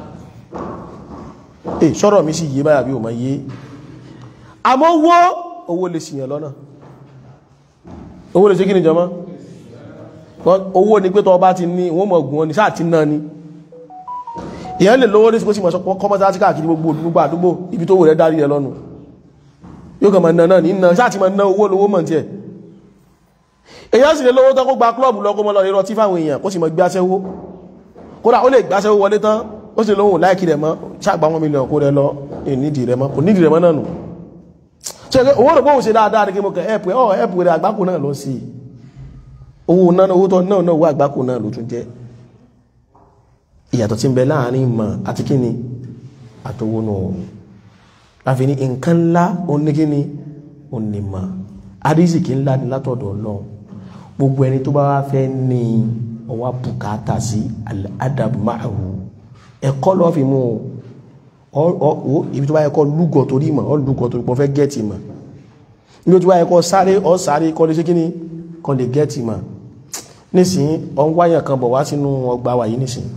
ẹ sọ̀rọ̀ mi sì yé báyà bí ò mọ̀ yé àmọ́ owó owó lè ṣìyàn lọ́nà owó lè ṣe kí ni jọmọ́ owó ni pé tọ́ bá ti ní wọ́n mọ̀ gùn ọ́ ni sáà ti náà ni ìyẹn lè lówó ní síkó sí mọ̀ kọ́mọ́sá sí káàkiri gbogbo gbogbo àdúgbò ibi tó wò rẹ̀ dárí rẹ̀ lọ́nu yóò kàn mọ̀ náà náà ní náà sáà ti mọ̀ ná owó lówó mọ̀ tí ẹ̀ èyàn sì lè lówó tán kó gba klọ́ọ̀bù lọ kó mọ́ lọ rírọ tí fáwọn èèyàn kó sì mọ̀ gbáṣẹ́wó kódà ó lè gbáṣẹ́wó wọlé tán ó sì lóhùn láìkí rẹ̀ mọ́ ṣàgbà wọn mílíọ̀n kó rẹ̀ lọ nídìí rẹ̀ mọ́ kò nídìí rẹ̀ mọ́ náà nù ṣe owó rẹ̀ bóhùn ṣe dáadáa ní kí mo kẹ́ ẹ̀pù ẹ̀ ẹ̀pù rẹ̀ àgbákò náà lọ sí owó náà owó tó náà náà owó àgbákò náà ló tún jẹ́ ìyàtọ̀ tí ń bẹ láàrin ìmọ̀ àti kíni àtowó náà láfi ní nǹkan ńlá oníkíni onímọ̀ àrísìkí ńlá ni látọ̀dọ̀ Ọlọ́run gbogbo ẹni tó bá wá fẹ́ ní ọwá bùkátà sí al-adab ma'ahu ẹ̀kọ́ lọ́ fi mú ọ ibi tó bá yẹ kọ́ lúgọ̀ torí ìmọ̀ ọ lúgọ̀ torí pọ̀ fẹ́ gẹ́ẹ̀tì mọ̀ ibi tó bá yẹ kọ́ sáré ọ sáré kọ́ lè ṣe kíni kọ́ lè gẹ́ẹ̀tì mọ̀ nísìnyí ọ ń wáyàn kan bọ̀ wá sínú ọgbà wà yìí nísìnyí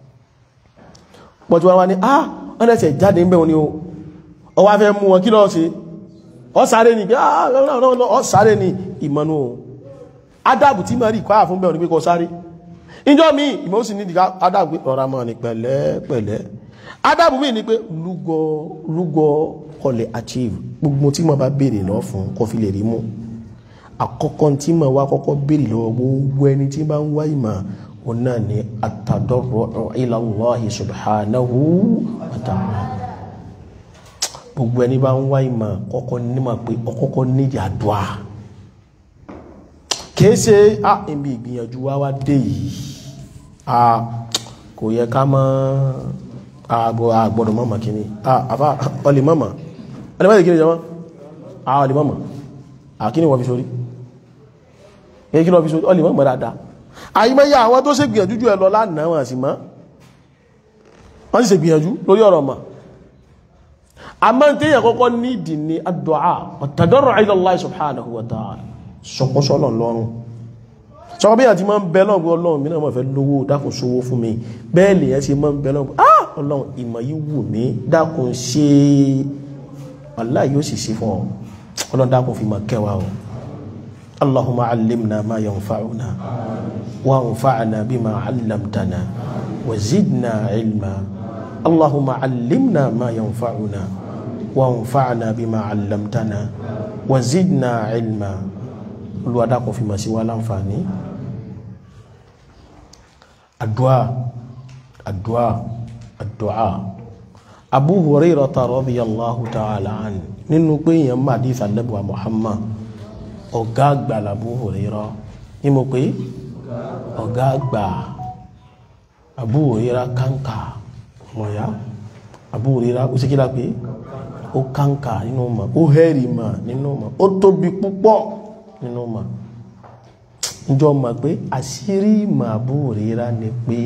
pọ̀tí wọ́n wá ní ah wọ́n lẹ́sẹ̀ jáde ń bẹ̀ wọn ni o ọ wá fẹ́ mú wọn kí lọ́ọ́ sí ọ sáré ní ọ sáré ní ìmọ̀nú o adábù tí mọ̀ rí kọ́ àfún bẹ̀rún pé kọ sáré ìjọ mi ìmọ̀ ó sì ní ìdíká adábù pé ọ̀rá mọ̀ ní pẹ̀lẹ́ pẹ̀lẹ́ adábù mi ní pé lúgọ lúgọ kọlẹ̀ achieve gbogbo tí mo bá béèrè lọ fún kọ fi lè rí mú àkọ́kọ́ tí mo wá kọ́kọ́ béèrè lọ́wọ́ gbogbo ẹni tí bá ń wá ìmọ̀ ọ̀nà ni àtàdọ́rọ̀ ila Allahi subhanahu wa ta'ala gbogbo ẹni bá ń wá ìmọ̀ kọ́kọ́ nímọ̀ pé ọkọ́kọ́ níjà dùá kìí ṣe á ibi ìgbìyànjú wá wá dé yìí a kò yẹ ká mọ́ àgbọ̀dọ̀ mọ́mọ̀ kìíní àfá ọlè mọ́mọ̀ ọlè mọ́mọ̀ kìíní jọmọ́ ọlè mọ́mọ̀ àkíní wọ́n fi sórí èyí kí lọ fi sórí ọlè mọ́mọ̀ dáadáa àyímọ́yá àwọn tó ṣe gbìyànjú jù ẹ lọ lánàá wọn sì mọ́ wọ́n sì ṣe gbìyànjú lórí ọ̀rọ̀ mọ̀ àmọ́ téèyàn kọ́kọ́ nídìí ní ad-du'a wat-tadarru' ila Allah subhanahu wa ta'ala sọpọ́sọ́lọ̀ lọ́rùn sọ bí àti máa ń bẹ lọ́gbọ́ ọlọ́run mi náà mọ̀ fẹ́ lówó dákùn sówó fún mi bẹ́ẹ̀ lè yẹn ṣe máa ń bẹ lọ́gbọ́ ah ọlọ́run ìmọ̀ yìí wù mí dákùn ṣe Allah yóò sì ṣe fún ọ ọlọ́run dákùn fi máa kẹwàá o Allahumma allimna ma yanfa'una wa anfa'na bima 'allamtana wa zidna ilma Allahumma allimna ma yanfa'una wa anfa'na bima 'allamtana wa zidna ilma olùwádàkùn fi mọ̀ sí wá láǹfààní àdúà àdúà àdúà Abu Hurairata radiyallahu ta'ala anhu nínú pé èèyàn máa dí ìsàlẹ́bùwà Muhammad ọ̀gá àgbà l'Abu Hurairah ní mo pé ọ̀gá àgbà Abu Hurairah kánká mọ̀yá Abu Hurairah ó sì kí lá pé ó kánká nínú mọ̀ ó hẹ́rì mọ̀ nínú mọ̀ ó tóbi púpọ̀ nínú ma njọ ma pé àṣírí ìmọ̀ Abu Hurairah ni pé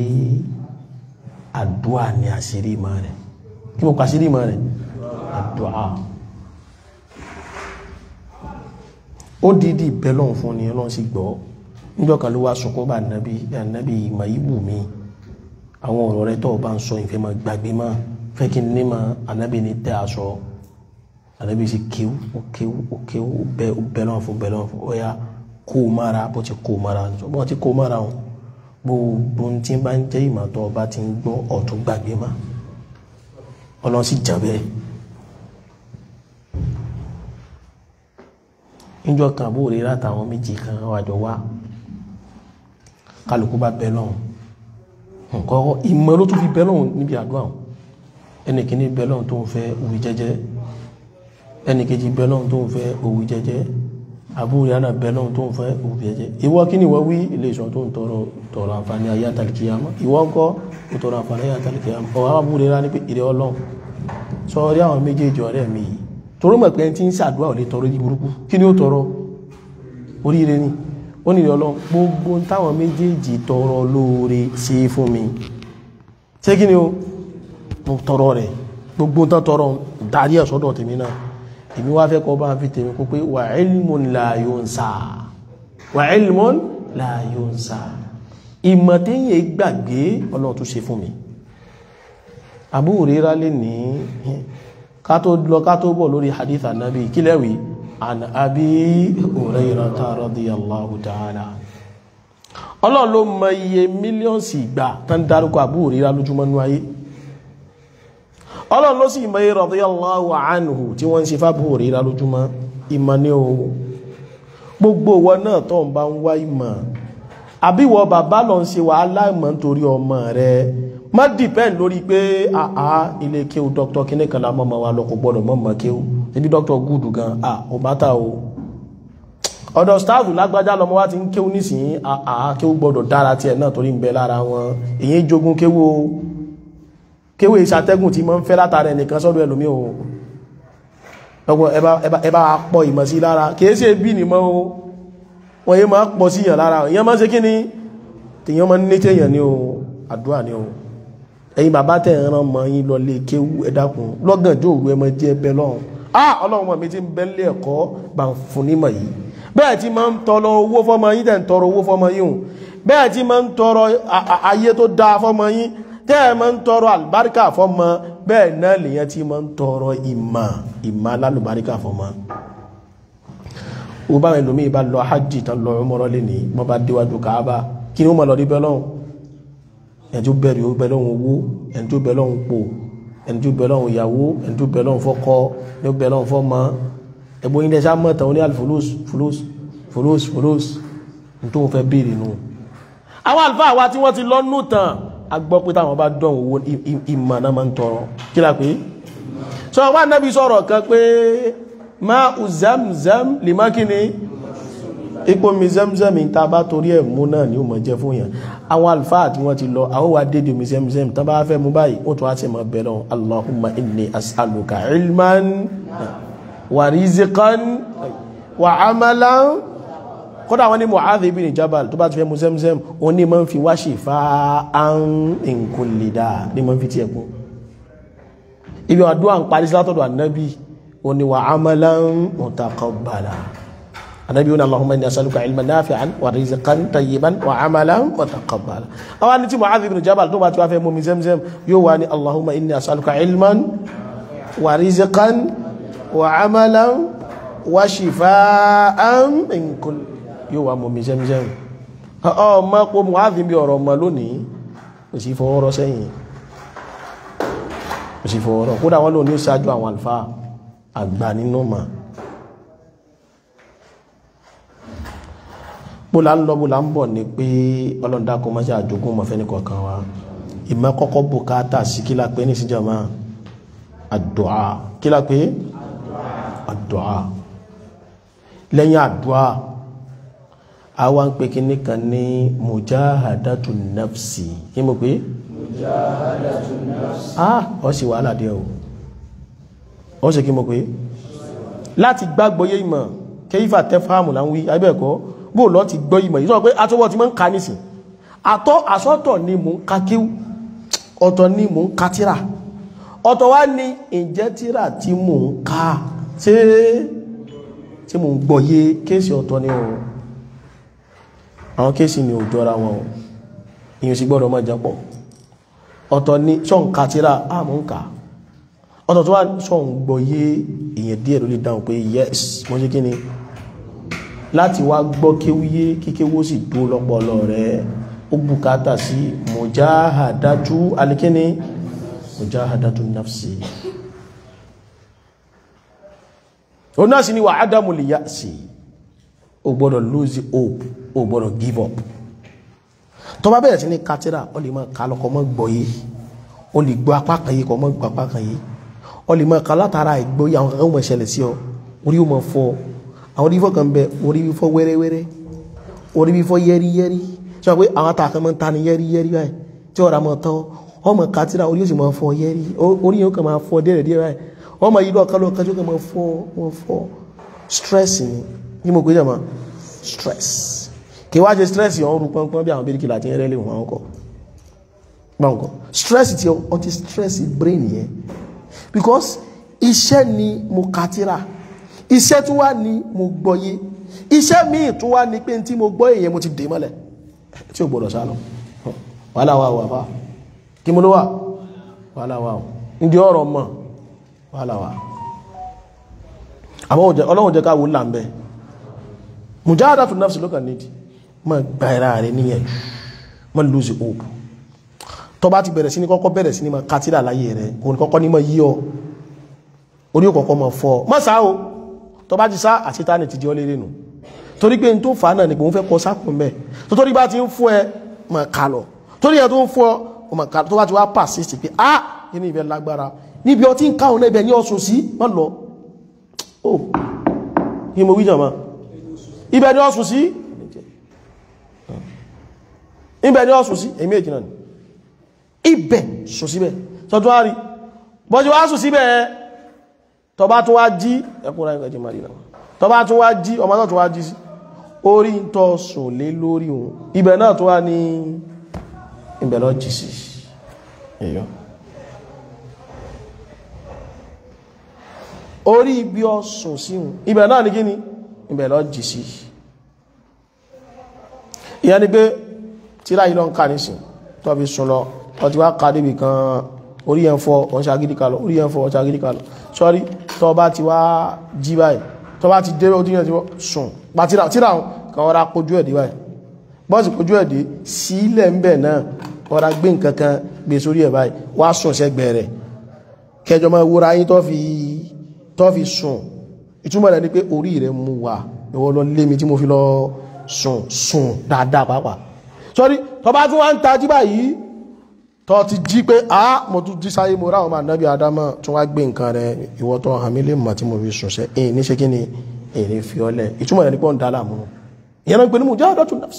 àdúà ni àṣírí ìmọ̀ rẹ̀ kí mo kọ àṣírí ìmọ̀ rẹ̀ àdúà ó dídí bẹ́lọ̀n fún ni ọlọ́run sì gbọ́ níjọ́ kan ló wá sọkún bá nàbí ànábì ìmọ̀ ìwù mi àwọn ọ̀rọ̀ rẹ̀ tó o bá ń sọ ìfẹ́ máa gbàgbé mọ́ fẹ́ kí n ní ma ànábì ní tẹ́ aṣọ ànábì sì kéwú ó kéwú ó kéwú ó bẹ ó bẹ lọ́wọ́ fún bẹ lọ́wọ́ fún ó yá kó o mára bó ti kó o mára bó ti kó o mára o gbogbo ohun tí bá ń jẹ́ ìmọ̀ tó o bá ti ń gbọ́ ọ̀tún gbàgbé má ọlọ́run sì jà bẹ́ẹ̀. níjọ́ kan àbúrò rẹ̀ látàwọn méjì kan wàjọ wá kálukú bá bẹ lọ́hùn nǹkan ìmọ̀ ló tún fi bẹ lọ́hùn níbi àdúrà ẹnì kìíní bẹ lọ́hùn tó ń fẹ́ òwì jẹ́jẹ́ ẹnì kejì bẹ lọ́hùn tó ń fẹ́ òwì jẹ́jẹ́ àbúrò yánà bẹ́ẹ̀ náà tó ń fẹ́ òbí ẹ̀jẹ̀ ìwọ kí ni ìwọ wí ilé ìṣọ́ tó ń tọrọ tọrọ àǹfààní ayé àtàlìkìyàmọ́ ìwọ ń kọ́ ó tọrọ àǹfààní ayé àtàlìkìyàmọ́ ọ̀wọ́ àbúrò rẹ̀ ní pé ìrẹ́ ọlọ́run sọ rí àwọn méjèèjì ọ̀rẹ́ mi yìí torí mọ̀ pé ẹni tí ń ṣàdúrà ò lè tọrọ yí burúkú kí ni ó tọrọ oríire ni ó ní ìrẹ́ ọlọ́run gbogbo táwọn méjèèjì tọrọ lóore ṣe fún mi ṣé kí ni ó mo tọrọ rẹ̀ gbogbo tán tọrọ darí ẹ̀ sọ́dọ̀ tèmi náà èmi wá fẹ́ kọ́ bá fi tèmi kó pé wà ilmun la yunsa wà ilmun la yunsa ìmọ̀ téyìn gbàgbé ọlọ́run tó ṣe fún mi Abu Hurairah lè ní ká tó lọ ká tó bọ̀ lórí hadith anabi kílẹ̀wì an Abi Hurairata radiyallahu ta'ala ọlọ́run ló mọ iye mílíọ̀nsì ìgbà tán dárúkọ Abu Hurairah lójúmọ́ nú ayé ọlọ́run ló sì mọ̀ yí radiyallahu anhu tí wọ́n ń ṣe fábù òrìra lójúmọ́ ìmọ̀ ní o gbogbo wọn náà tó ń bá ń wá ìmọ̀ àbíwọ bàbá lọ ń ṣe wàhálà ìmọ̀ nítorí ọmọ rẹ má dìpẹ́ǹd lórí pé àá ilé kéwù dr kíní kan lámọ́ ọmọ wa lọ kò gbọ́dọ̀ mọ́ mọ́ kéwù níbi dr gúdù gan à ò bá ta o ọ̀dọ̀ stáàfù lágbájá lọmọ wa ti ń kéwù nísìnyí àá kéwù gbọ́dọ̀ dára tiẹ̀ náà torí ń bẹ lára wọn èyí jogún kéwù o kéwé ìṣàtẹ́gùn tí mọ́ ń fẹ́ látara ẹnìkan sọ́dọ̀ ẹlòmí o ọgbọ̀n ẹbá pọ̀ ìmọ̀ sí lára kìí ṣe bí ní mọ́ o wọ́n yé máa pọ̀ síyàn lára èyàn máa ń ṣe kí ni tèyàn máa ń ní tèyàn ní o àdúrà ní o ẹ̀yin bàbá tẹ̀ ń rán mọ́ yín lọ lé kéwú ẹ dákun lọ́gànjọ́ òru ẹ máa jẹ́ ẹbẹ lọ́hùn ah ọlọ́run mọ̀ mi ti ń bẹ́ lé ẹ̀kọ́ bá ń fún nímọ̀ yìí bẹ́ẹ̀ tí máa ń tọrọ owó fọ́mọ yín tẹ̀ ń tọrọ owó fọ́mọ yín o bẹ́ẹ̀ tí máa ń tọrọ ayé tó dáa fọ́mọ yín tẹ́ ẹ máa ń tọrọ àlùbáríkà fọ́mọ bẹ́ẹ̀ náà lèyàn tí máa ń tọrọ ìmà ìmà alálùbáríkà fọ́mọ o bá wọn lómi ìbá lọ hajj tán lọ ọmọrọ lè ní wọn bá déwájú káàbà kí ni wọn máa lọ rí bẹ́ẹ̀ lọ́hùn ẹni tó bẹ̀rẹ̀ ó bẹ́ẹ̀ lọ́hùn owó ẹni tó bẹ́ẹ̀ lọ́hùn pò ẹni tó bẹ́ẹ̀ lọ́hùn ìyàwó ẹni tó bẹ́ẹ̀ lọ́hùn fọ́kọ ẹni tó bẹ́ẹ̀ lọ́hùn fọ́mọ ẹgbẹ́ yín dẹ́sẹ̀ mọ́ tán ó ní alifulus fulus fulus fulus ní tó ń fẹ́ béèrè nù. àwọn àlùfáà wa tí wọ́n ti lọ́nù tán a gbọ́ pé táwọn bá dán owó ìmọ̀ náà máa ń tọrọ kí la pé sọ wá nábi sọ̀rọ̀ kan pé ma u zamzam lè má kí ni ipò mi zamzam ta bá torí ẹ̀ mú náà ni ó mọ̀ jẹ́ fún yàn àwọn alfáà tí wọ́n ti lọ àwọn wà dédé omi zamzam tán bá fẹ́ mú báyìí ó tún wá sí mọ̀ bẹ̀rẹ̀ allahumma inni as'aluka ilman wa rizqan wa amalan kódà wọn ní Mu'adh ibn Jabal tó bá ti fẹ́ mu Zamzam wọn ní ma ń fi wá shifa'an min kulli da' ní ma ń fi tí ẹkùn ibi àdúrà ń parí sílátọ̀dọ̀ annabi wọn ni wa amalan mutaqabbala annabi wọn Allahumma inni as'aluka ilman nafi'an wa rizqan tayyiban wa amalan mutaqabbala àwọn ní tí Mu'adh ibn Jabal tó bá ti wá fẹ́ mu mi Zamzam yóò wá ní Allahumma inni as'aluka ilman wa rizqan wa amalan wa shifa'an min kulli yóò wá mọ̀ mi zẹ́mzẹ́m ọmọ pọ̀ mọ̀ áàfin bí ọ̀rọ̀ ọmọ lónìí kò sí fọwọ́rọ́ sẹ́yìn kò sí fọwọ́rọ́ kódà wọ́n lónìí ṣáájú àwọn àlfà àgbà nínú ma bóla ń lọ bóla ń bọ̀ ní pé ọlọ́dà kọ́ máa ṣe àjogún mọ̀fẹ́ ní kọ̀ọ̀kan wa ìmọ̀ kọ́kọ́ bùkátà sí kí la pé ní síjàmá àdùá kí la pé àdùá lẹ́yìn àdùá àwọn pé kíní kan ní mujahadatu nafsi kí mo pé mujahadatu nafsi ah ọ sì wàhálà díẹ̀ o ọ sì kí mo pé láti gbàgbọ́ yé ìmọ̀ kẹ́yífà tẹ́fàmù là ń wí abẹ́ẹ̀kọ́ bó lọ ti gbọ́ ìmọ̀ yìí sọ pé atọ́wọ́ ti máa ń ka nísìn àtọ́ àsọ́tọ̀ ni mò ń ka kíw ọ̀tọ̀ ni mò ń ka tíra ọ̀tọ̀ wá ní ìjẹ́ tíra tí mò ń ka ṣé tí mò ń gbọ́ yé kéèsì ọ̀tọ̀ ni o àwọn kéèsì ni ò jọra wọn o ìyẹn sì gbọ́dọ̀ máa jẹ́pọ̀ ọ̀tọ̀ ni ṣọ́nka tíra àmọ́ ń kà ọ̀tọ̀ tó wà ṣọ́n gbọ́ yé èyàn díẹ̀ ló lè dáhùn pé yes mo ṣe kí ni láti wá gbọ́ kéwúyé kíkéwó sì dúró lọ́pọlọ rẹ̀ ó bùkátà sí mujahadatu alikini mujahadatu nafsi o náà sì ni wà ádámù lè yá sí o gbọ́dọ̀ lose hope o gbọ́dọ̀ give up tó bá bẹ̀rẹ̀ sí ní katira o lè máa ka lọ́kọ́ mọ́ gbọ́ yé o lè gbọ́ apá kan yé kọ́ mọ́ gbọ́ apá kan yé o lè máa ka látara ìgbọ́ yé àwọn kankan mọ̀ ṣẹlẹ̀ sí ọ orí o máa fọ́ àwọn orí fífọ́ kan bẹ orí fífọ́ wẹ́rẹ́wẹ́rẹ́ orí fífọ́ yẹ́rìyẹ́rì tí wọ́n pé àwọn àtàkàn máa ń ta ni yẹ́rìyẹ́rì báyìí tí ọ̀rá máa tán ọmọ kátìrà orí yóò sì máa fọ́ yẹ́rì orí yóò kàn máa fọ́ díẹ̀ díẹ̀ báyìí ọmọ yìí lọ́ọ̀kan lọ́ọ̀kan tó kàn máa fọ́ máa fọ́ stress ni ní mo pè jàmá stress kí wá ṣe stress yẹn ọrùn pọ́npọ́n bí àwọn bíríkì láti ń rẹ́lẹ̀ wọn kọ́ gbọ́nkọ́ stress ti ọ ti stress brain yẹn because iṣẹ́ ni mo kátìrà iṣẹ́ tún wá ní mo gbọ́yé iṣẹ́ míì tún wá ní pé tí mo gbọ́ èyàn mo ti dè mọ́lẹ̀ tí ó gbọ́dọ̀ sálọ wàhálà wà wà fà kí mo ló wà wàhálà wà ndí ọ̀rọ̀ mọ̀ wàhálà wà àmọ́ ọlọ́run jẹ́ káwò láàmbẹ́ mujahadatu nafsi ló kàn nídìí ma gba ẹ̀rá rẹ̀ níyẹn ma lose hope tó bá ti bẹ̀rẹ̀ sí ní kọ́kọ́ bẹ̀rẹ̀ sí ní ma kátírà láyé rẹ̀ òun kọ́kọ́ ní ma yí ọ orí kọ̀kọ́ ma fọ́ ma sá o tó bá ti sá àṣetánì ti di ọ lérè nù torí pé n tó fà á náà ni pé òun fẹ́ kọ sákùn bẹ́ẹ̀ tó torí bá ti ń fún ẹ ma kà lọ torí ẹ tó ń fún ọ ma kà tó bá ti wá persist pé ah inú ibẹ̀ lágbára níbi ọtí ń káwọn náà ibẹ̀ ní ọ̀sùn sí má lọ oh kí mo wí jàmá ibẹ̀ ní ọ̀sùn sí ibẹ̀ ní ọ̀sùn sí èmi èjì náà ni ibẹ̀ sùn síbẹ̀ tọ́tún wá rí bọ́jú wá sùn síbẹ̀ tọba tún wá jí ẹkùnrin ẹgbẹ̀jì marina tọba tún wá jí ọmọ náà tún wá jí sí orí ń tọ́ sùn lé lórí òun ibẹ̀ náà tún wá ní ibẹ̀ lọ jí sí èyàn orí ibi ọ̀sùn sí òun ibẹ̀ náà ní kí ni ibẹ̀ lọ jí sí ìyẹn ni pé tíra yìí lọ ń ká nísìn tó fi sùn lọ ọtí wá ká débi kan orí ẹ̀ ń fọ́ ọ̀n ṣagídí kalọ̀ orí ẹ̀ ń fọ́ ọ̀n ṣagídí kalọ̀ sọ́rí tó bá ti wá jí báyìí tó bá ti dé ojú yẹn ti sùn pa tíra tíra kan ọ̀rá kojú ẹ̀dí báyìí bọ́ọ̀sì kojú ẹ̀dí sílẹ̀ ń bẹ̀ náà ọ̀rá gbé nǹkan kan gbé sórí ẹ̀ báyìí wá sùn sẹ́gbẹ̀ẹ́ rẹ̀ kẹjọ máa wúra yín tó fi tó fi sùn ìtumọ̀ rẹ̀ ni pé orí rẹ̀ mú wa ìwọ lọ lé mi tí mo fi lọ sùn sùn dáadáa pàápàá sọ́rí tó bá tún wá ń tají báyìí tọ́ ti jí pé a mo tún jí sáyé mo ráwọn máa nábi adámọ́ tún wá gbé nǹkan rẹ̀ ìwọ́ tọ́ àmì lè mọ̀ tí mo fi sùnṣẹ́ èyí ní ṣe kí ni èyí ní fi ọlẹ̀ ìtumọ̀ rẹ̀ ní pọ́n dálà mú ìyẹn náà pẹ̀lú mujahadatu nafs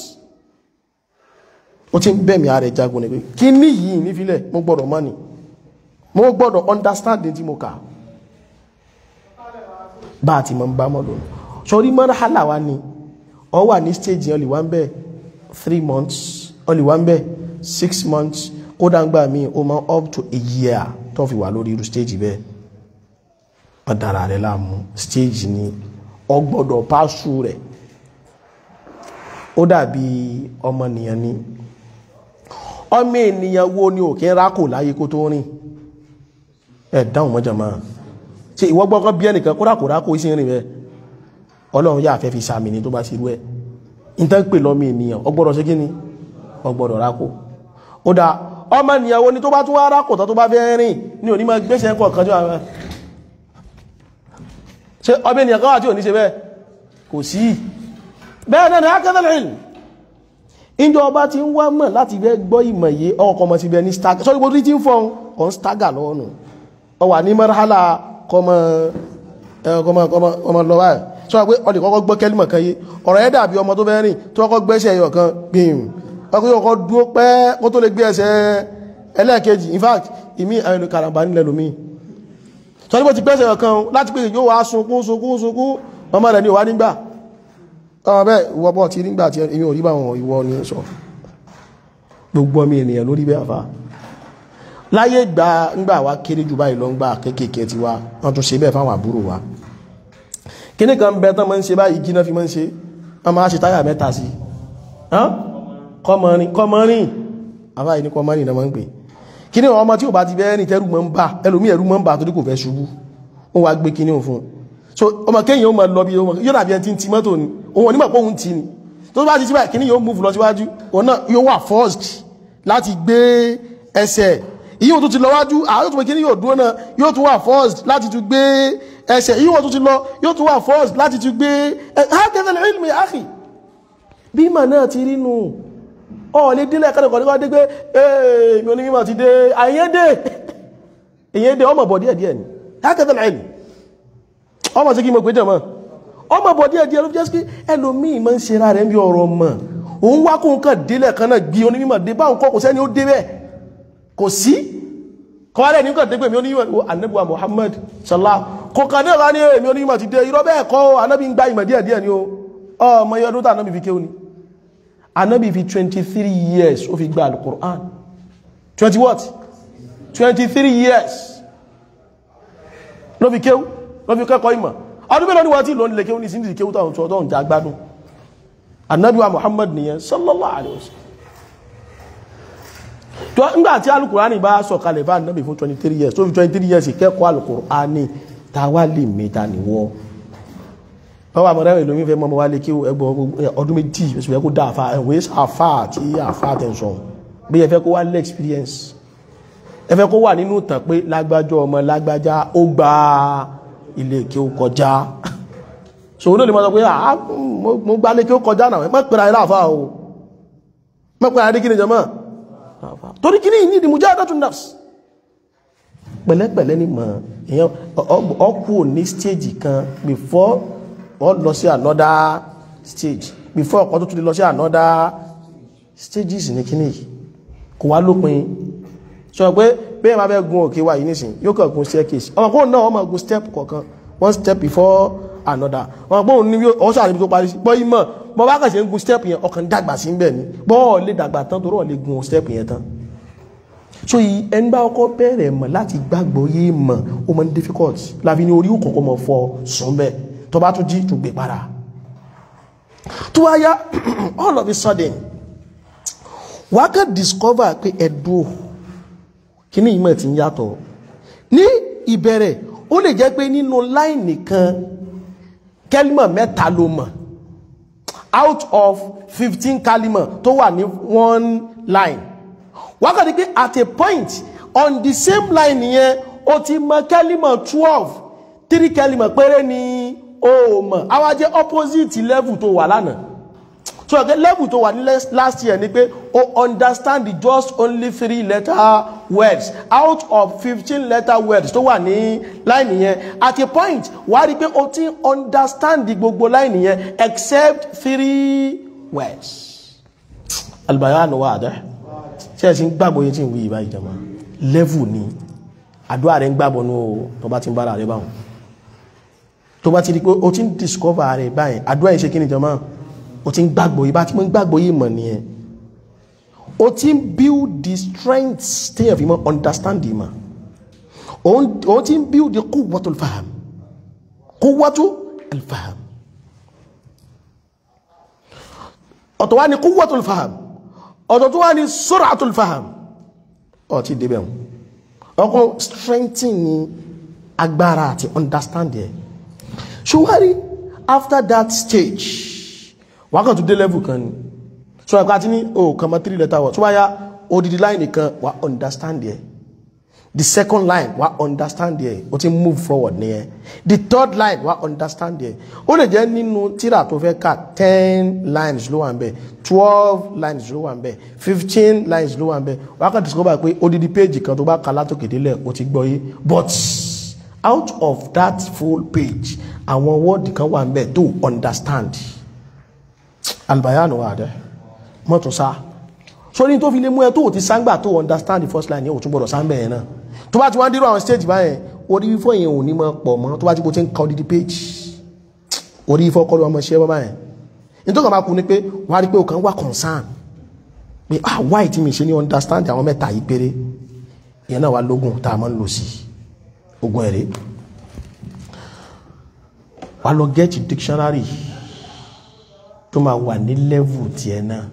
ó ti ń bẹ̀mí ààrẹ jagun ní pé kí ní yìí nífilẹ̀ mo gbọ́dọ̀ mọ́ ni mo gbọ́dọ̀ understand tí mo kà bá a ti mọ̀ ń bá mọ́ lónìí sọrí marhala wa ni ọ wà ní stage yẹn olùwà ń bẹ̀ three months olùwà ń bẹ̀ six months kódà ń gbà mí o máa up to a year tó fi wà lórí irú stage bẹ́ẹ̀ wọ́n dára rẹ̀ láàmú stage ni ọ gbọ́dọ̀ pásù rẹ̀ ó dàbí ọmọnìyàn ni ọmọ ènìyàn wo ni òkè rákò láyé kó tó rìn ẹ dáhùn mọ́jà máa ṣe ìwọ gbọ́gbọ́ bí ẹnìkan kó rákò rákò sí rìn bẹ́ẹ̀ ọlọ́run yà fẹ́ fi sàmì ní tó bá ṣe rú ẹ̀ ìtàn pè lọ́mọ ènìyàn ọ gbọ́dọ̀ ṣe kí ni ọ gbọ́dọ̀ rákò ó dá ọmọ ìyàwó ni tó bá tún wá rákòtọ́ tó bá fẹ́ rìn ní òní máa gbéṣẹ́ ẹ̀kọ́ kan jọ àwọn ṣe ọmọ ènìyàn kan wà tí ò ní ṣe bẹ́ẹ̀ kò sí bẹ́ẹ̀ náà ni akẹ́tẹ̀lẹ̀ ìlú ìjọ ọba ti ń wá mọ̀ láti fẹ́ gbọ́ ìmọ̀ yé ọkọ̀ ọmọ ti bẹ ní staga sọ́rí gbogbo tí ń fọ́n ọ̀n staga lọ́ọ̀nù ọ wà ní mọ́rálà kọmọ lọ báyìí sọ pé ọdẹ kọ́kọ́ gbọ́ kẹ́límọ̀ kan yé ọ̀rọ̀ ẹ̀ dàbí ọmọ tó fẹ́ rìn tó kọ́kọ́ gbẹ́sẹ̀ ẹyọ kan gbìm ọkùnrin ọkọ̀ dúó pẹ́ kó tó lè gbé ẹsẹ̀ ẹlẹ́ẹ̀kejì in fact ìmí àìlú karambà nílẹ̀ lómi sọ ní bó ti gbẹ́sẹ̀ ọ̀kan láti pé yóò wá sunkún sunkún sunkún ọmọ rẹ̀ ní òwá nígbà ọmọ bẹ́ẹ̀ ìwọ bọ́ ti nígbà tí èmi ò rí báwọn ìwọ ní sọ gbogbo ọmọ ènìyàn lórí bẹ́ẹ̀ àfá láyé gbà ńgbà wá kéré jù báyìí lọ ń gbà kéékèèké ti wá wọ́n tún ṣe bẹ́ẹ̀ fáwọn àbúrò wa kíní kan bẹ tán máa ń ṣe báyìí kí náà fi máa ń ṣe wọ́n máa ṣe táyà mẹ́ta sí kọmọrin kọmọrin àbáyé ní kọmọrin náà máa ń pè kí ní ọmọ tí ò bá ti bẹ́ẹ̀ ní tẹ́rù mọ́ ń bà ẹlòmí ẹ̀rù mọ́ ń bà torí kò fẹ́ ṣubú ó wá gbé kíní òfun so ọmọ kéyìn ó máa lọ bí yóò dàbí ẹni tí ń ti mọ́tò ni òun onímọ̀ pé òun ti ni tó bá ti ti báyìí kíní yóò múfù lọ síwájú òun náà yóò wà forced láti gbé ẹsẹ̀ ìyíwò tó ti lọ wájú àwọn tó pé kíní yóò dúró náà yóò tún wà forced láti tún gbé ẹsẹ̀ ìyíwò tó ti lọ yóò tún wà forced láti tún gbé ẹsẹ̀ ilmi akhi bí mà náà ti rí nù ọ̀lẹ́ dílẹ̀ kẹ́lẹ̀kọ́ ní wá dé pé èèmì onímọ̀ ti dé àyẹ́dẹ́ èyẹ́dẹ́ ọmọ bọ̀ díẹ̀ díẹ̀ ni hákẹ́tẹ̀lẹ̀ ẹ̀lì ọmọ sí kí mo pé jẹ́ mọ́ ọmọ bọ̀ díẹ̀ díẹ̀ ló fi jẹ́ sí ẹlòmíì máa ń ṣe ra rẹ̀ bí ọ̀rọ̀ mọ̀ òun wá kóun kàn délẹ̀ kan náà gbé onímọ̀ dé báwọn kọ́ kò sẹ́ni ó dé bẹ́ẹ̀ kò sí kọ́wárẹ̀ ní kàn dégbè mi onímọ̀ anabiwa Muhammad sallallahu kò kàn náà ní èmi onímọ̀ ti dé irọ́ bẹ́ẹ̀ kọ́ anabi ń gba ìmọ̀ díẹ̀ díẹ̀ ni o ọmọ iye ọdún tá anabi fi kéwù ni anabi fi twenty three years ó fi gba alukur'an twenty what twenty three years ló fi kéwù ló fi kẹ́kọ̀ọ́ ìmọ̀ ọdún mélòó ni wọ́n ti lò nílé kéwù ní sí ní kéwù tó àwọn tó ń jà gbádùn anabi wa Muhammad nìyẹn sallallahu alayhi wa sallam tó ńgbà tí alukurani bá sọ̀kalẹ̀ bá anabi fún twenty three years tó fi twenty three years kẹ́kọ̀ọ́ alukurani táwa lè mẹ́ta nìwọ́ báwa àmọ́ra ìlú mi fẹ́ mọ́ wá lé kí ẹgbọ́ ọdún méjì oṣù fẹ́ kó dá àfá ẹ̀wẹ́ àfá àti àfá àtẹ̀sọ̀n bí ẹ fẹ́ kó wá lé experience ẹ fẹ́ kó wà nínú ìtàn pé lágbájọ́ ọmọ lágbájá ó gba ilé kí ó kọjá ṣòwò ló lè mọ́ sọ pé mo gbá lé kí ó kọjá náà mọ́ pẹ̀lú ayé láàfá o mọ́ pẹ̀lú ayé kí ni jọmọ́ torí kí ni ìní ìdí mujahadatun nafs pẹ̀lẹ́pẹ̀lẹ́ ni mọ̀ èèyàn ọkù ní stage kan before ọ lọ sí another stage before ọkọ̀ tó tún lè lọ sí another stages ní kíní yìí kò wá lópin sọ pé bẹ́ẹ̀ máa fẹ́ gun òkè wá yìí nísìn yóò kàn gun staircase ọmọ kóun náà ọmọ gun step kọ̀ọ̀kan one step before another ọmọ kóun ní ọ̀sọ̀ àríbi tó parí sí bọ́ yìí mọ̀ bọ́ bá kàn ṣe ń gun step yẹn ọkàn dàgbà sí bẹ́ẹ̀ ni bọ́ọ̀ lè dàgbà tán torí ọ̀ lè gun step yẹn tán so yìí ẹni bá ọkọ bẹ̀rẹ̀ mọ̀ láti gbàgbọ́ yé mọ̀ ó mọ̀ ní difficult láfi ní orí òkọ̀kọ́ mọ̀ fọ sùn bẹ́ẹ̀ tó bá tún jí tún gbé padà tó wá yá all of a sudden wà á kàn discover pé ẹ̀dùn kí ní ìmọ̀ tí ń yàtọ̀ ní ìbẹ̀rẹ̀ ó lè jẹ́ pé nínú láìnì kan kẹ́límọ̀ mẹ́ta ló mọ̀ out of fifteen kálímọ̀ tó wà ní one line wà á kàn ní pé at a point on the same line yẹn ó ti mọ̀ kẹ́límọ̀ twelve three kẹ́límọ̀ péré ni o mọ̀ àwa jẹ́ opposite level tó wà lánàá so okay, level tó wà ní last year ni pé o understand the just only three letter words out of fifteen letter words tó wà ní line yẹn at a point wà á rí i pé o ti understand gbogbo line yẹn except three words albayanu wa adẹ ṣe ẹ ti ń gbàgbọ́ yẹn tí ń wí ìbá ìjọba level ni àdúrà rẹ ń gbàgbọ́ nù tó bá ti ń bára rẹ báwọn tó bá ti rí pé o ti ń discover rẹ̀ báyìí àdúrà yìí ṣe kí ni jọmọ́ o ti ń gbàgbọ́ yìí bá ti mọ́ ń gbàgbọ́ yìí mọ̀ nìyẹn o ti ń build the strength téèyàn fi mọ́ understand yìí mọ̀ o ti ń build the quwwatul faham quwwatul faham ọ̀tọ̀ wá ní quwwatul faham ọ̀tọ̀ tó wá ní sur'atul faham ọ̀ ti débẹ̀ wọn ọkọ̀ strengthen ní agbára àti understand yẹn ṣùwárí after that stage wákàn tó dé level kan ni so ẹ̀kọ́ àti ní o kàn mọ́ three letter word tó wá yá odidi line nìkan wà understand yẹ the second line wà understand yẹ o ti move forward nìyẹn the third line wà understand yẹ ó lè jẹ́ nínú tíra tó fẹ́ kà ten lines ló wà ń bẹ̀ twelve lines ló wà ń bẹ̀ fifteen lines ló wà ń bẹ̀ wákàn discover pé odidi page kan tó bá kà látòkè délẹ̀ o ti gbọ́ yé but out of that full page àwọn wọ́ọ̀dì kan wà ń bẹ̀ tó understand albayanu wà dẹ́ mọ́tò sá sórí tó fi lé mú ẹ tó ò ti sáńgbà tó understand the first line yẹn ò tún gbọdọ̀ sáńbẹ̀ yẹn náà tó bá ti wá ń dírò àwọn stage báyẹn orí fífọ́ yẹn ò ní mọ́ pọ̀ mọ́ tó bá ti bó ti ń ka odidi page orí fífọ́ kọ́ ló ọmọ ṣẹ́ báyẹn nítorí kan máa kú ni pé wọ́n á rí pé o kàn wá concern pé ah why tí mi ṣe ní understand àwọn mẹ́ta yìí péré ìyẹn náà wà lógún tá a máa ń lò sí ogun ẹ̀rẹ́ wà lọ get dictionary tó máa wà ní level tiẹ̀ náà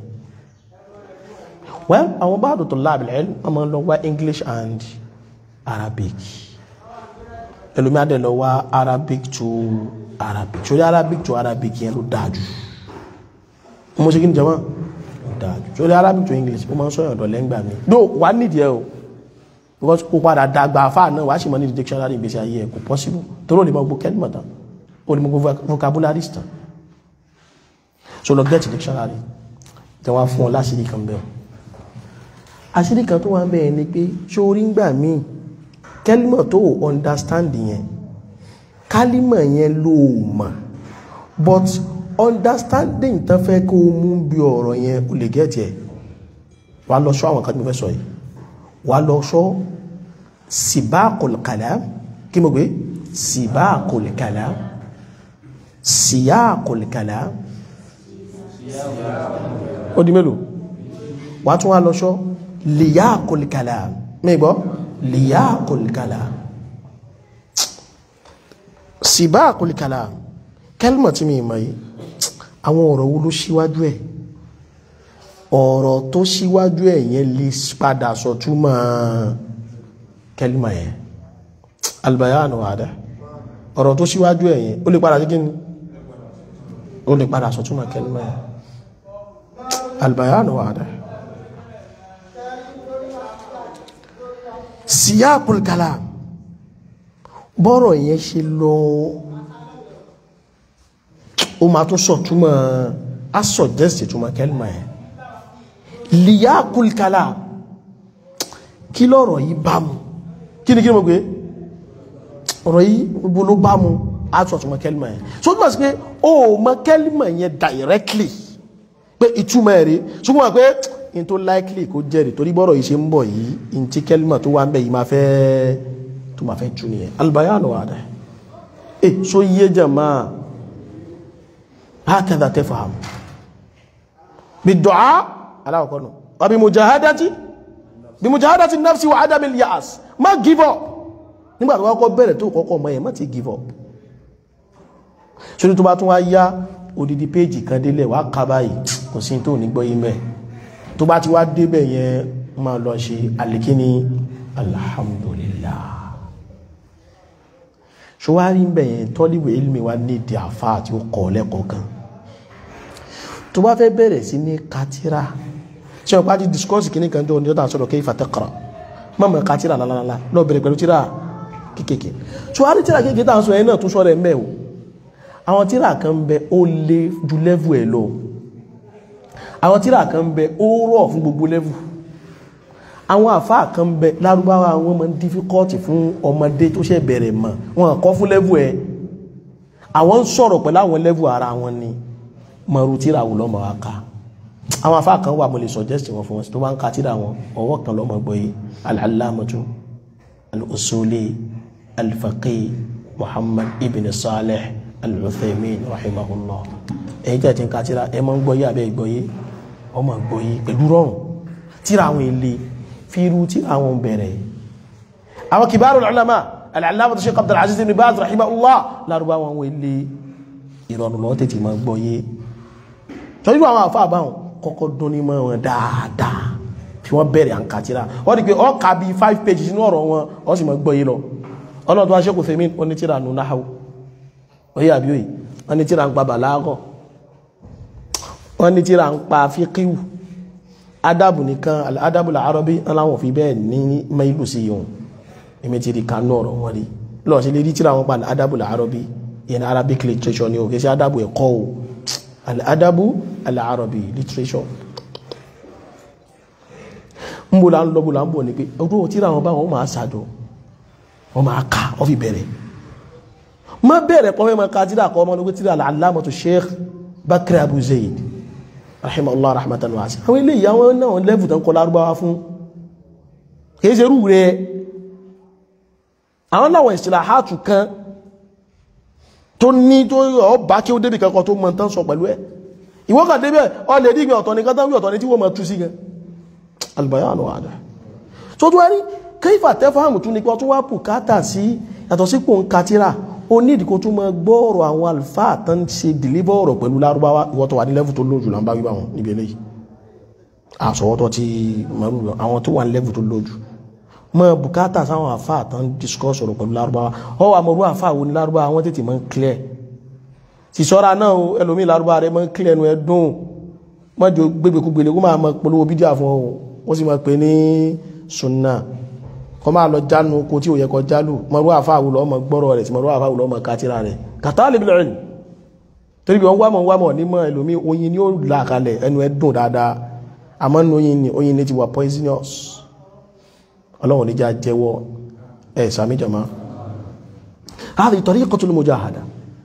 well àwọn bá dòtò láàbìlẹ̀ wọ́n máa ń lọ wá English and Arabic ẹlòmí adé lọ wá Arabic to Arabic sórí Arabic to Arabic yẹn ló dáa jù mo ṣe kí ni jama ló dáa jù sórí Arabic to English ó máa ń sọyàn ọ̀dọ̀ lẹ́ngbà mi no wà á nídìí ẹ o because kó padà dàgbà afá náà wàá sì mọ ní dictionary ìgbésí ayé ẹ kò possible torí ò lè mọ gbó kẹ́lìmọ̀ tán ò lè mọ gbó vocabulary tán so lọ get dictionary tẹ wá fún ọ láṣìírí kan bẹ́ẹ̀ àṣírí kan tó wà bẹ́ẹ̀ ni pé sórí ń gbà míì kẹ́límọ̀ tó understand yẹn kálímọ̀ yẹn ló mọ̀ but understanding tán fẹ́ kó o mú bí ọ̀rọ̀ yẹn o lè get ẹ̀ wà lọ sọ àwọn kan tí mo fẹ́ sọ yìí wà lọ sọ sibaqul kalam kí mo gbé sibaqul kalam siyaqul kalam ó di mélòó wà tún wà lọ sọ liyaqul kalam mi gbọ́ liyaqul kalam sibaqul kalam kẹlmọ̀ tí mi mọ̀ yìí àwọn ọ̀rọ̀ wo ló ṣíwájú ẹ̀ ọ̀rọ̀ tó ṣíwájú ẹ̀ yẹn lè padà sọ túmọ̀ kẹlmọ̀ yẹn albayanu wàdá ọ̀rọ̀ tó ṣíwájú ẹ̀ yẹn ó lè padà sí kíni ó lè padà sọ túmọ̀ kẹlmọ̀ yẹn albayanu wàdá siyaqul kalam bọ́rọ̀ yẹn ṣe lọ ó máa tún sọ túmọ̀ á suggest túmọ̀ kẹ́lìmọ̀ ẹ̀ liyaqul kalam kí lọ́rọ̀ yìí bá mu kí ni kí ni mo gbé ọ̀rọ̀ yìí gbogbo ló bá mu á sọ túmọ̀ kẹ́lìmọ̀ ẹ̀ so túmọ̀ sí pé ó mọ kẹ́lìmọ̀ yẹn directly pé ìtumọ̀ ẹ̀ rí ṣùgbọ́n pé in tó likely kó jẹ́rìí torí bọ́rọ̀ yìí ṣe ń bọ̀ yìí in tí kẹ́lìmọ̀ tó wà ń bẹ̀ yìí máa fẹ́ tó máa fẹ́ tú nìyẹn albayanu wà dẹ̀ eh so yé jàmáà هكذا تفهم بالدعاء على وكونه وبمجاهدة بمجاهدة النفس وعدم اليأس ما give up nígbà tó kọ́kọ́ bẹ̀rẹ̀ tó kọ́kọ́ mọ́ ẹ̀ má ti give up ṣorí tó bá tún wá yá odidi péjì kan délẹ̀ wá ká báyìí kò sí tó ní gbọ́ yí mẹ́ tó bá ti wá débẹ̀ yẹn máa lọ ṣe alikini alhamdulillah ṣọwárí ń bẹ̀yẹn tọ́líwẹ̀ ilmi wa ní ìdí àfá àti ó kọ̀ lẹ́kọ̀ọ́ kan tó bá fẹ́ bẹ̀rẹ̀ sí ní katira ṣe ọ̀pá ti discourse kìíní kan jọ ní ọ̀tà sọ̀rọ̀ kayfa taqra mọ́mọ̀ katira lálálá lọ bẹ̀rẹ̀ pẹ̀lú tíra kékèké ṣọwárí tíra kékèké tá à ń sọ ẹ̀ náà tún sọ̀rọ̀ ẹ̀ mẹ́ o àwọn tíra kan bẹ ó lé ju level ẹ̀ lọ àwọn tíra kan bẹ ó rọ̀ fún gbogbo level àwọn àfáà kan bẹ lárúbáwá wọn máa ń dífíkọ́ọ̀tì fún ọmọdé tó ṣẹ̀ bẹ̀rẹ̀ mọ̀ wọn kọ́ fún lẹ́vù ẹ̀ àwọn ń sọ̀rọ̀ pẹ̀lú àwọn lẹ́vù ara wọn ni mọ̀rú tíra wù lọ́mọ wa ká àwọn àfáà kan wà mo lè suggest wọn fún wọn tó bá ń ka tíra wọn ọwọ́ kan lọ́mọ gbọ́ yìí al-allamatu al-usuli al-faqih muhammad ibn salih al-uthaymin rahimahullah ẹ̀yin tẹ̀ tí ń ka tíra ẹ máa ń gbọ́ yìí àbẹ́ ìgbọ́ yìí ọmọ gbọ́ yìí pẹ̀lú rọrùn tíra àwọn ilé fíru tí àwọn bẹ̀rẹ̀ àwọn kibarul ulama al-allama Shaykh Abdul Aziz ibn Baz rahimahullah lárúbá wọn wọ́n ilé ìrọ̀rùn lọ́wọ́ tètè máa gbọ́ yé tọ́jú àwọn àfáà báwọn kọ́kọ́ dún ní mọ́ wọn dáadáa fi wọ́n bẹ̀rẹ̀ àǹkà tíra wọ́n di pé ọ́ ka bí five pages nínú ọ̀rọ̀ wọn ọ́ sì máa gbọ́ yé lọ ọlọ́dún wa Shaykh Uthaymin wọ́n ní tíra nù náhàwó oyè àbí òye wọ́n ní tíra ń pa bàlágọ̀ wọ́n ní tíra ń pa fíkíwù adabu nìkan adabu làárọ̀bí aláwọ̀ fi bẹ́ẹ̀ ní mẹ́ìlú sí yòun èmi ti rí kanú ọ̀rọ̀ wọn rí lọ́ọ̀ sí lè rí tíra wọn pa adabu làárọ̀bí ìyẹn arabic literature ni o kì í ṣe adabu ẹ̀kọ́ o adabu làárọ̀bí literature ń bò là ń lọ bò là ń bò ní pé ọdún tíra wọn bá wọn máa ṣàjọ wọn máa kà wọn fi bẹ̀rẹ̀ má bẹ̀rẹ̀ pọ́n mẹ́ma ká tíra kọ́ ọmọ ní tíra al-allamatu Sheikh Bakr Abu Zayd rahimahullah rahmatan wasi àwọn ilé ìyàwó náà lẹ́fù tán kọ lárúbáwá fún kìí ṣe rú rẹ̀ àwọn náà istilahatu kan tó ní tó ọ bá kí ó débi kankan tó mọ̀ tán sọ pẹ̀lú ẹ̀ ìwọ́kà débẹ̀ ọ lè rí ìgbẹ̀ ọ̀tọ̀ ní kátà wí ọ̀tọ̀ ní tí wọ́n mọ̀ tú sí gan albayanu wàdà tó tó wárí kayfa tafhamu tún ní pé ọtún wá bùkátà sí yàtọ̀ sí pò ń katira ó ní ìdíkò tó mọ gbọ́ọ̀rọ̀ àwọn alfáà tán ṣe dìlíbọ̀ ọ̀rọ̀ pẹ̀lú lárúbáwá ìwọ́n tó wà ní lẹ́fù tó lójú là ń bá wíwá wọn níbi eléyìí àsọwọ́tọ́ ti mọ̀rú àwọn tó wà ní lẹ́fù tó lójú mọ bùkátà sáwọn àfáà tán discuss ọ̀rọ̀ pẹ̀lú lárúbáwá ọ wà mọ̀rú àfáà wo ní lárúbáwá wọn tètè mọ́ ń clear ti sọ́ra náà o ẹlòmí lárúbáwá rẹ mọ́ ń clear nu ẹdùn mọ́jọ gbégbékúgbélé kó máa mọ polówó bídíà fún ọ ó sì mọ̀ pé ní sunna kọ́ máa lọ jánu oko tí ò yẹ kọ jálù mọ̀rú àfáàwù lọ́mọ gbọ́rọ̀ rẹ̀ tí mọ̀rú àfáàwù lọ́mọ kátírà rẹ̀ kàtà lè bìlẹ̀ rìn torí bí wọ́n wá mọ̀ wá mọ̀ nímọ̀ ẹlòmí oyin ni ó là kalẹ̀ ẹnu ẹ dùn dáadáa àmọ́ ní oyin ni oyin ni ti wà poisonous ọlọ́run níjà jẹ́wọ́ ẹ̀ sàmì jama hadi tariqatul mujahada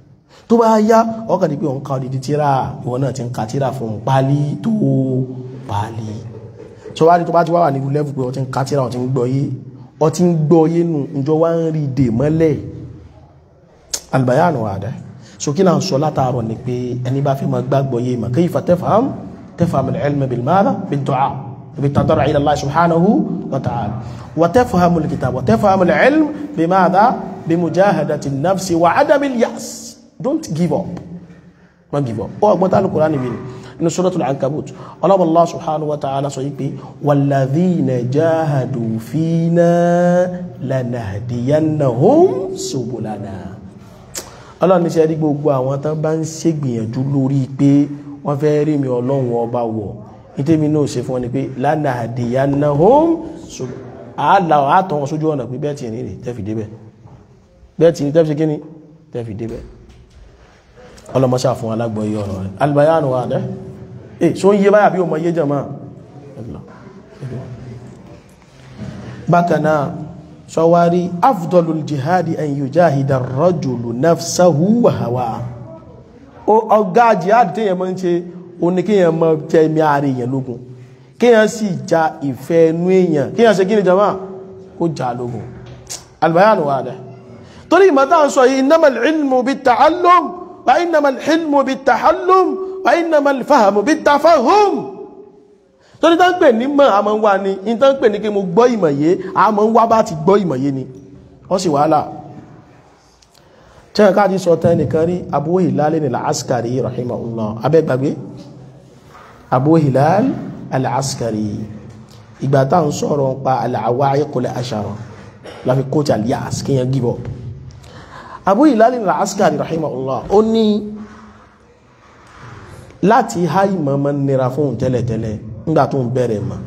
tó bá yá ọkàn ní pé òun ka odidi tíra ìwọ náà ti ń ka tíra fún un pálí tó pálí tó wá rí tó bá ti wá wà nílùú lẹ́fù pé ọ ti ń ka tíra ọ ti ń gbọ́ yé ọ ti ń gbọ́ yé nù ìjọ wá ń rí dè mọ́lẹ̀ albayanu wà dẹ́ so kí náà sọ látàárọ̀ ni pé ẹni bá fi máa gbàgbọ́ yé mà kayfa tafham tafham al-ilma bil madha bil du'a bil tadarru' ila Allah subhanahu wa ta'ala wa tafham al-kitab wa tafham al-ilm bi madha bi mujahadati an-nafs wa 'adam al-ya's don't give up don't give up ó ọgbọ́n tá al-Qur'an níbi ni inú suratul ankabut ọlọ́bọ̀ Allah subhanahu wa ta'ala sọ yìí pé walladhina jahadu fina lanahdiyannahum subulana ọlọ́run ní sẹ́rí gbogbo àwọn tán bá ń ṣègbìyànjú lórí pé wọ́n fẹ́ rí mi ọlọ́run ọba wọ̀ nítèmi náà ṣe fún wọn ni pé lanahdiyannahum àálà àtọ̀ wọn sójú ọ̀nà pé bẹ́ẹ̀ tì ní rè tẹ́fì débẹ̀ bẹ́ẹ̀ tì ní tẹ́fì ṣe kíní tẹ́fì débẹ̀ ọlọ́mọṣà fún alágbọ̀nyí ọ̀rọ̀ rẹ̀ albayanu wa dẹ́ eh so ń yé báyà bí o mọ yé jẹ́mọ́ bákanáà ṣọwárí afdolul jihadi an yujahida rajulu nafsahu wa hawa ọgá jihadi tí yẹn mọ́ ń ṣe o ní kíyàn mọ́ tẹ́ mi ààrẹ èèyàn lógun kíyàn sì ja ìfẹ́ ẹnu èèyàn kíyàn ṣe kíni jama kó já lógun albayanu wa dẹ́ torí ìmọ̀ta ń sọ yìí innamal ilmu bit ta'allum wa innamal hilmu bit tahallum wa innamal fahmu bit tafahum torí tán pè ní mọ̀ àmọ́ ń wá ní in tán pè ní kí mo gbọ́ ìmọ̀ yé àmọ́ ń wá bá ti gbọ́ ìmọ̀ yé ni wọ́n sì wàhálà tẹ́ẹ̀ká ti sọ tẹ́ nìkan rí Abu Hilal al-Askari rahimahullah abẹ́gbàgbé Abu Hilal al-Askari ìgbà tá ń sọ̀rọ̀ pa al-awa'iq al-ashara láfi kóòtù alias kí yẹn give up Abu Hilal al-Askari rahimahullah ó ní láti há ìmọ̀ mọ́ nira fún tẹ́lẹ̀tẹ́lẹ̀ nígbà tó ń bẹ̀rẹ̀ mọ́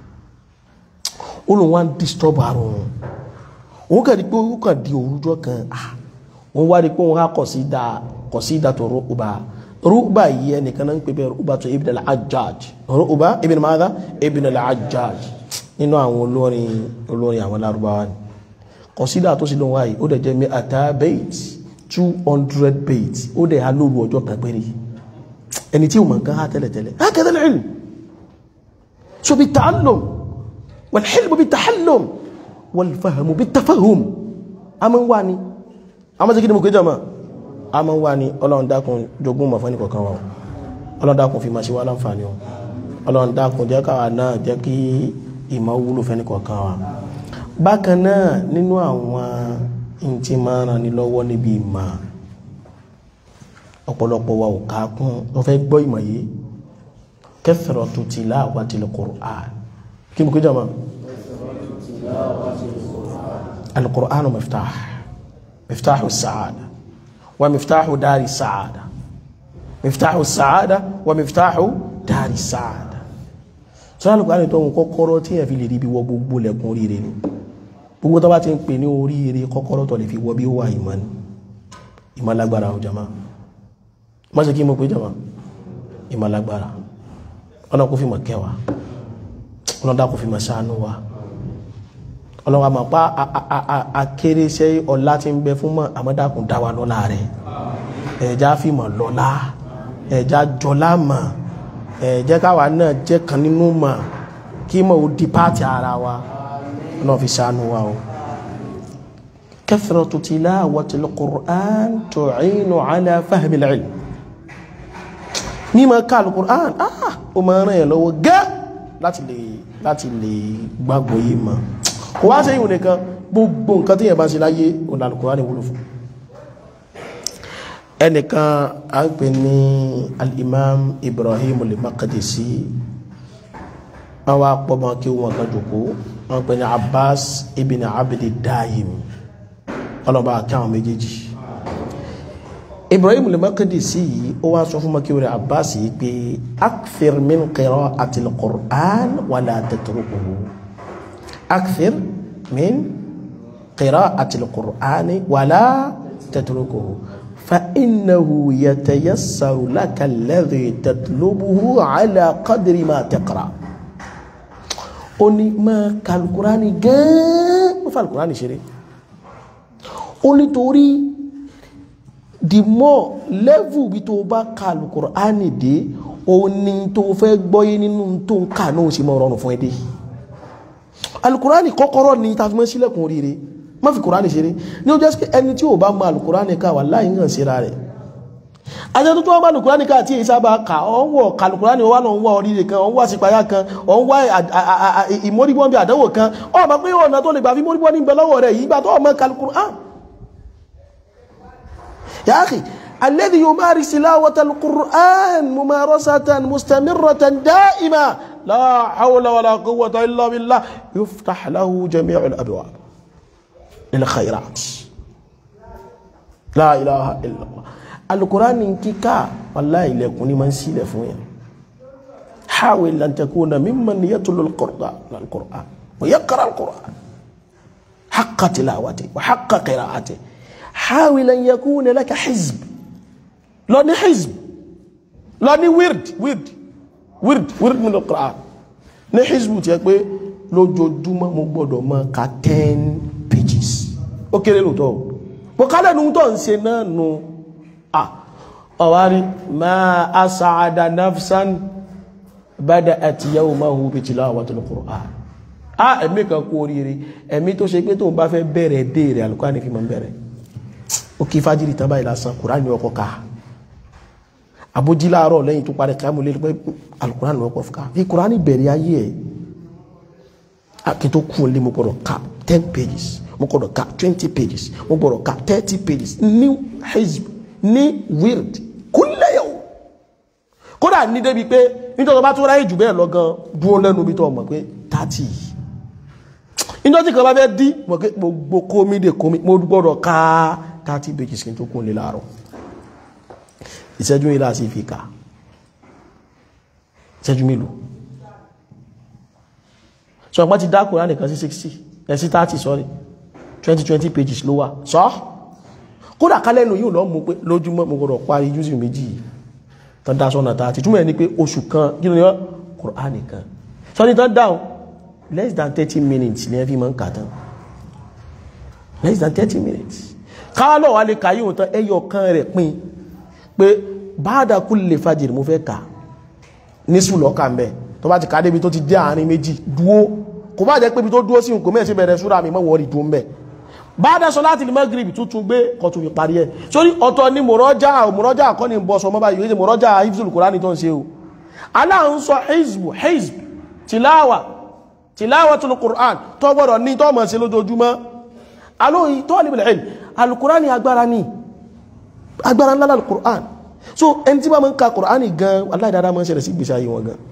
ó lóun wá ń disturb ara òun òun kàn rí pé ó kàn di òrùjọ́ kan òun wá rí pé òun á kọ̀sídà kọ̀sídà tó rúbà rúbà yìí ẹnìkan náà ń pè bẹ́ẹ̀ rúbà tó ibn al-Hajjaj rúbà ibn madha ibn al-Hajjaj nínú àwọn olórin olórin àwọn lárúbáwá ni kọ̀sídà tó sì lóun wáyé ó dẹ̀ jẹ́ mi ata bait two hundred bait ó dẹ̀ ha lóru ọjọ́ kan péré ẹni tí ó mọ̀ nǹkan ha tẹ́lẹ̀tẹ́lẹ̀ ha kẹ́tẹ́lẹ̀ ilm so بالتعلم والحلم بالتحلم والفهم بالتفهم a máa ń wá ní a máa ń sẹ́kí ní mo kéjọ máa a máa ń wá ní ọlọ́run dákun jogún mọ̀ fẹ́ni kọ̀kan wa ọlọ́run dákun fi máa ṣe wá láǹfààní o ọlọ́run dákun jẹ́ káwa náà jẹ́ kí ìmọ̀ wúlò fẹ́ni kọ̀kan wa bákan náà nínú àwọn ìntì máa ràn ní lọ́wọ́ níbi ìmọ̀ ọ̀pọ̀lọpọ̀ wa ò ká kún wọ́n fẹ́ gbọ́ ìmọ̀ yìí كثرة تلاوة القرآن كيف كده ما القرآن مفتاح مفتاح السعادة ومفتاح دار السعادة مفتاح السعادة ومفتاح دار السعادة sọ́nà lùkọ́ tó ń kọ́kọ́rọ́ tí yẹn fi lè rí bí wọ gbogbo lẹ́kùn oríire ni gbogbo tó bá ti ń pè ní oríire kọ́kọ́rọ́ tó lè fi wọ bí ó wà ìmọ̀ ni ìmọ̀ lágbára ò jama má ṣe kí mo pé jama ìmọ̀ lágbára ọlọ́run kò fi mọ̀ kẹwàá ọlọ́run dá kò fi mọ̀ ṣàánú wa ọlọ́run àmọ́ pa akéré ṣe ọlá tí ń bẹ fún mọ́ àmọ́dàkùn dá wa lọ́lá rẹ̀ ẹ̀já fi mọ̀ lọ́lá ẹ̀já jọlá mọ̀ ẹ̀jẹ́ káwa náà jẹ́ kan nínú mọ̀ kí mọ̀ ó di páàtì ara wa ọlọ́run fi ṣàánú wa o kathratu tilawatil Qur'an tu'inu ala fahmil ilm mímọ̀ ká alukur'an ah o máa ràn yẹn lọ́wọ́ gẹ́ láti lè láti lè gbàgbọ́ yìí mọ̀ kò wá sẹ́yìn nìkan gbogbo nǹkan tí yẹn bá ṣe láyé òun alukur'an wúlò fún ẹnìkan a ń pè ní al-imam ibrahim al-maqdisi wọ́n wá pọ́mọ kí wọ́n kan jòkó wọ́n pè ní abbas ibn abdi dayim ọlọ́ba àkáwọn méjèèjì ibrahim al-maqdisi yìí ó wá sọ fún makiwere abbas yìí pé akthir min qira'ati al-qur'an wala tatrukuhu akthir min qira'ati al-qur'an wala tatrukuhu fa innahu yatayassaru laka alladhi tatlubuhu ala qadri ma taqra ó ní máa ka al-qur'ani gan ó fa al-qur'ani ṣeré ó nítorí the more level bí tó bá ka alukur'ani dé òun ni tó fẹ́ gbọ́yé nínú tó ń kà náà sì mọ́ rọrùn fún ẹ dé alukur'ani kọ́kọ́rọ́ ni ta fi mọ́ sílẹ̀kùn oríire má fi kur'ani ṣeré ní ó jẹ́ sí ẹni tí ò bá mọ alukur'ani ká wà láì hàn síra rẹ̀ ajẹ́ tó tó wọ́n bá alukur'ani ká tí èyí sábà kà ọ́ ń wọ̀ kalukur'ani wọ́n wà lọ́n wá oríire kan ọ̀ ń wá sípayá kan ọ̀ ń wá ìmọ̀rígbọ́n bí àdánwò kan ọ̀ mọ̀ pé ọ̀nà tó lè gbà fi mọ̀rígbọ́n ní ìbẹ̀ lọ́wọ́ rẹ̀ yìí gbà tó ọmọ kalukur'an يا أخي الذي يمارس تلاوة القرآن ممارسة مستمرة دائمة لا حول ولا قوة إلا بالله يفتح له جميع الأبواب للخيرات لا إله إلا الله القرآن كيكا والله ليكون من سيلة فوين حاول أن تكون ممن يتلو القرآن القرآن ويقرأ القرآن حق تلاوته وحق قراءته حاول أن يكون لك حزب لو ني حزب لو ني ورد ورد ورد ورد من القرآن ní hizbu ti ẹ pé lójoojúmọ́ mo gbọ́dọ̀ máa ka ten pages ó kéré lóòótọ́ bó kálẹ̀ nu tó ń ṣe náà nu ọ̀wárí ma as'ada nafsan bada'at yawmahu bi tilawatil Qur'an a ẹ̀mí kan kú oríire ẹ̀mí tó ṣe pé tó ń bá fẹ́ bẹ̀rẹ̀ dé rẹ̀ Al-Qur'an fi máa ń bẹ̀rẹ̀ ó kí fájìrì tán báyìí lásán kùránì ọkọ̀ ká àbójí láàárọ̀ lẹ́yìn tó parí káàmù lè pẹ́ alukùránì ọkọ̀ fún ká fi kùránì bẹ̀rẹ̀ ayé ẹ̀ akí tó kún lé mo gbọ́dọ̀ ká ten pages mo gbọ́dọ̀ ká twenty pages mo gbọ́dọ̀ ká thirty pages ní hizb ní wird kulla yawm kódà ní débi pé nítorí bá tó ráyè jù bẹ́ẹ̀ lọ gan dúró lẹ́nu bí tó mọ̀ pé thirty nítorí kan bá fẹ́ dí mọ̀ pé gbogbo kómi dé kómi mo gbọ́dọ̀ ká thirty pages kí n tó kún lè láàárọ̀ ìṣẹ́jú ilá sí fi ká ìṣẹ́jú mélòó so ọpá ti dákùn rán nìkan sí 60 ẹ̀sí 30 sorry 20-20 pages ló wà sọ́ kódà kálẹ́nu yóò lọ mú pé lójúmọ́ mo gbọ́dọ̀ parí júzì méjì tán dá sọ́nà tààtì túnmọ̀ ní pé oṣù kan kí ló yọ Kùránì kan sọ ní tán dáhùn less than 30 minutes ní ẹfí mọ́ ń kà tán less than 30 minutes káwà náà wà lè kàyí òtán ẹyọ kan rẹ̀ pín pé báadà kulli fajr mo fẹ́ kà ní sùlọ́kà mẹ́ tó bá ti ká débi tó ti dé àárín méjì dúó kò bá jẹ́ pé bí tó dúó sí nǹkan mẹ́sí bẹ̀rẹ̀ súra mi mọ́wọ́ rí dúó mẹ́ báadà sọláàtì magrib tuntun gbé kọtù fi parí ẹ̀ sórí ọ̀tọ̀ ni mọ̀rọ́jà mọ̀rọ́jà kọ́ ni bọ́ sọmọ́ báyìí yóò mọ̀rọ́jà hifzul Qur'ani tó ń ṣe o aláhùn sọ hizbu hizb tìláwà tilawatul Qur'an tó gbọ́dọ̀ ní tó mọ̀ sí lójoojúmọ́ alóyìn talibul ilm al-Qur'ani agbára ní agbára ńlá al-Qur'an so ẹni tí bá mọ́ ń ka Qur'ani gan aláìdára mọ́ ń ṣẹlẹ̀ sí gbèsè ayé wọn gan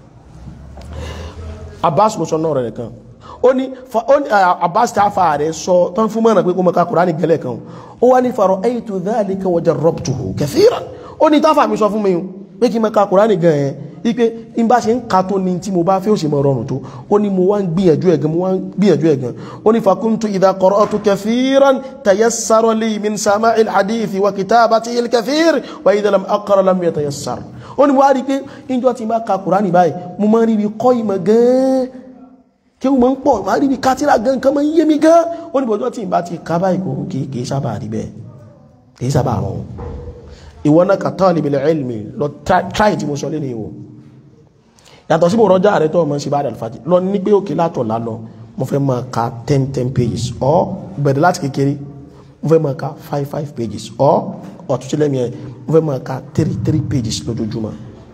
Abbas ló sọ náà rẹ̀ kan ó ní Abbas tí a fa rẹ̀ sọ tán fún mọ́ràn pé kó mọ́ ka Qur'ani gẹ́lẹ̀ kan ó wá ní fara'aytu dhalika wa jarrabtuhu kathiran ó ní táfà mi sọ fún mi pé kí mọ́ ka Qur'ani gan ẹ̀ ipe in bá ṣe ń ka tó ní tí mo bá fẹ́ ó sì mọ̀ rọrùn tó ó ní mo wá ń gbìyànjú ẹ̀gan mo wá ń gbìyànjú ẹ̀gan ó ní fakuntu idha qara'tu kathiran tayassara li min sama'il hadithi wa kitabati il kathir wa idha lam aqra lam yatayassar ó ní mo wá rí pé ìjọ tí bá ka Kùránì báyìí mo máa ń rí bí kọ́ ìmọ̀ gan kí o máa ń pọ̀ máa rí bí kátírà gan kan máa ń yé mi gan ó ní bọ́jọ́ tí ì bá ti ka báyìí kò kì í sábà rí bẹ́ẹ̀ kì í sábà rọrùn ìwọ náà ka talibul ilmi lọ tráì tí mo sọ lẹ́nu ìwò yàtọ̀ sí mo rọjá rẹ tó ọmọ ṣe bá àdàlùfàjì lọ ní pé òkè látọ̀ lánà mo fẹ́ máa ka ten ten pages ọ bẹ̀rẹ̀ láti kékeré mo fẹ́ máa ka five five pages ọ ọ̀túnṣe lẹ́mi ẹ̀ mo fẹ́ máa ka three three pages lójoojúmọ́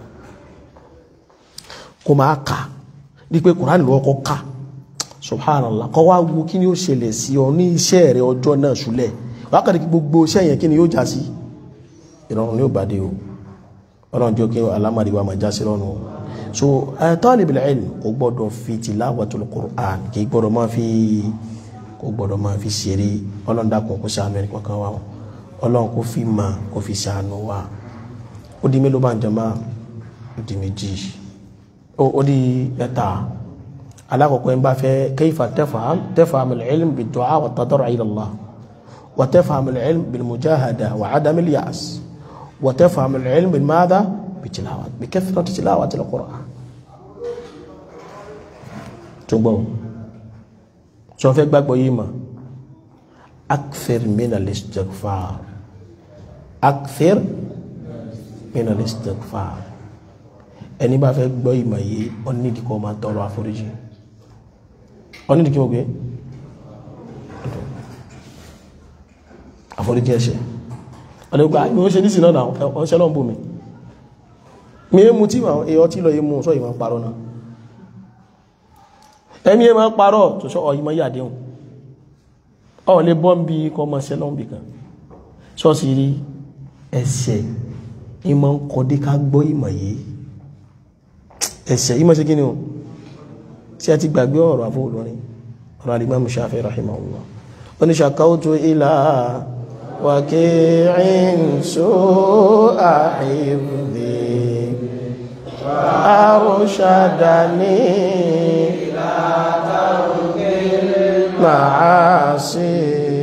kó máa kà ní pé kùránì lọ́wọ́ kọ́ ká subhanallah kọ́ wá wo kí ni ó ṣẹlẹ̀ sí ọ ní iṣẹ́ rẹ ọjọ́ náà ṣúlẹ̀ wákàtí gbogbo iṣẹ́ yẹn kí ni yóò já sí ìrọ̀rùn ní òbàdé o ọlọ́run jẹ́ kí alámàrí wa máa já sí lọ́nu so talibul ilm kò gbọ́dọ̀ fi tilawatul Qur'an kì í gbọ́dọ̀ máa fi kò gbọ́dọ̀ máa fi ṣeré ọlọ́run dákun kó ṣàánú ẹni kankan wa ọlọ́run kó fi mà kó fi ṣàánú wa ó di mélòó bá ń jẹma ó di méjì ó di mẹ́ta alákọ̀ọ́kọ́ ń bá fẹ́ kayfa tafham tafhamul ilm bid-du'a wa tadarru' ila Allah wa tafhamul ilm bil mujahada wa 'adamil ya'as wa tafhamul ilm bil madha بتلاوة بكثرة تلاوة القرآن تبو سوف يقبل يما أكثر من الاستغفار akthir min al-istighfar ẹni bá fẹ́ gbọ́ ìmọ̀ yìí ó nídìí kó máa tọrọ àforíjì ó nídìí kí wọ́n gbé àforíjì ẹ̀ṣẹ̀ ọ̀dọ̀gbà ìwọ̀n ṣe ní sí náà ọ̀ṣẹ́ lọ́n bù mi mi é mú tí wọ́n èyọ tí lọ yé mú sọ ìmọ̀ parọ́ náà ẹ̀mí ẹ máa parọ́ tó sọ ọ ìmọ̀ yàdéhùn ọ lè bọ́ ń bí kọ́ mọ́ ṣẹ́ lọ́n bì kan ṣọ́ọ̀ṣì rí ẹ̀ṣẹ̀ ìmọ̀ ń kọ́dé ká gbọ́ ìmọ̀ yìí ẹ̀ṣẹ̀ ìmọ̀ ṣe kí ni o tí a ti gbàgbé ọ̀rọ̀ àfọ́ olórin ọ̀rọ̀ Al-Imam Shafi'i rahimahullah oníṣàkáwótó ilá wàkí'in su'a hifdhi arshadani ila tarkil ma'asi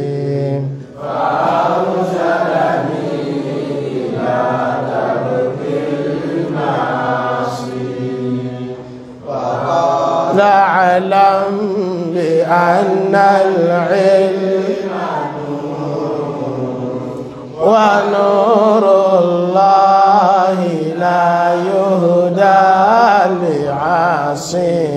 نعلم بأن العلم ونور الله لا يهدى لعاصي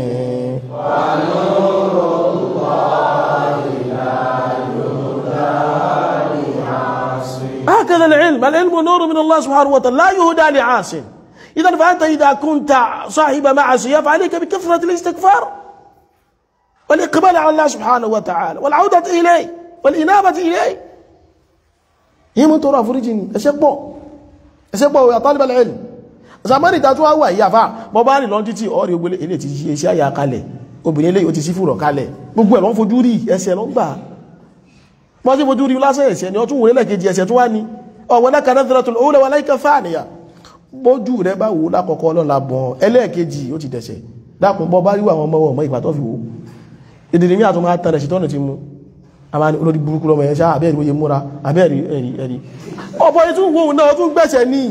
ونور الله لا يهدى لعاصي هكذا العلم العلم نور من الله سبحانه وتعالى لا يهدى لعاصي إذا فأنت إذا كنت صاحب معصية فعليك بكثرة الاستغفار والإقبال على الله سبحانه وتعالى والعودة إليه والإنابة إليه هي من ترى فرجين أشبه أشبه يا طالب العلم zamani ta tún wá wà ìyá fa bọ́ bá rìn lọ́n títí ọ̀rẹ́ ogbélé ilé ti ṣe iṣẹ́ àyà kalẹ̀ obìnrin ilé yóò ti sí fúrọ̀ kalẹ̀ gbogbo ẹ̀ lọ́n fojú rí ẹsẹ̀ lọ́n gbà wọ́n tí fojú rí lásẹ̀ ẹ̀sẹ̀ ni ọtún wòlé lẹ́kejì ẹsẹ̀ tó wá ní ọ̀wọ́ náà kanáà tẹ́lẹ̀ tó lówó lẹ́wọ́ láìka fáàníyà bójú rẹ bá wò lákọ̀ọ́kọ́ ọlọ́la bọ̀n ẹlẹ́ẹ̀kejì ó ti dẹ̀ṣẹ̀ dákùn bọ́ bá ríwà àwọn ọmọ ọmọ ìgbà tó fi wò ìdìrí ní àtúnmọ̀ àtàrẹ̀ ṣìtọ́nà ti mú àmà ní olórí burúkú lọmọ ẹ̀ṣá àbẹ́ẹ̀rí oye múra àbẹ́ẹ̀rí ẹ̀rí ẹ̀rí ọ̀pọ̀ ètò wo náà tún gbẹ̀ṣẹ̀ ní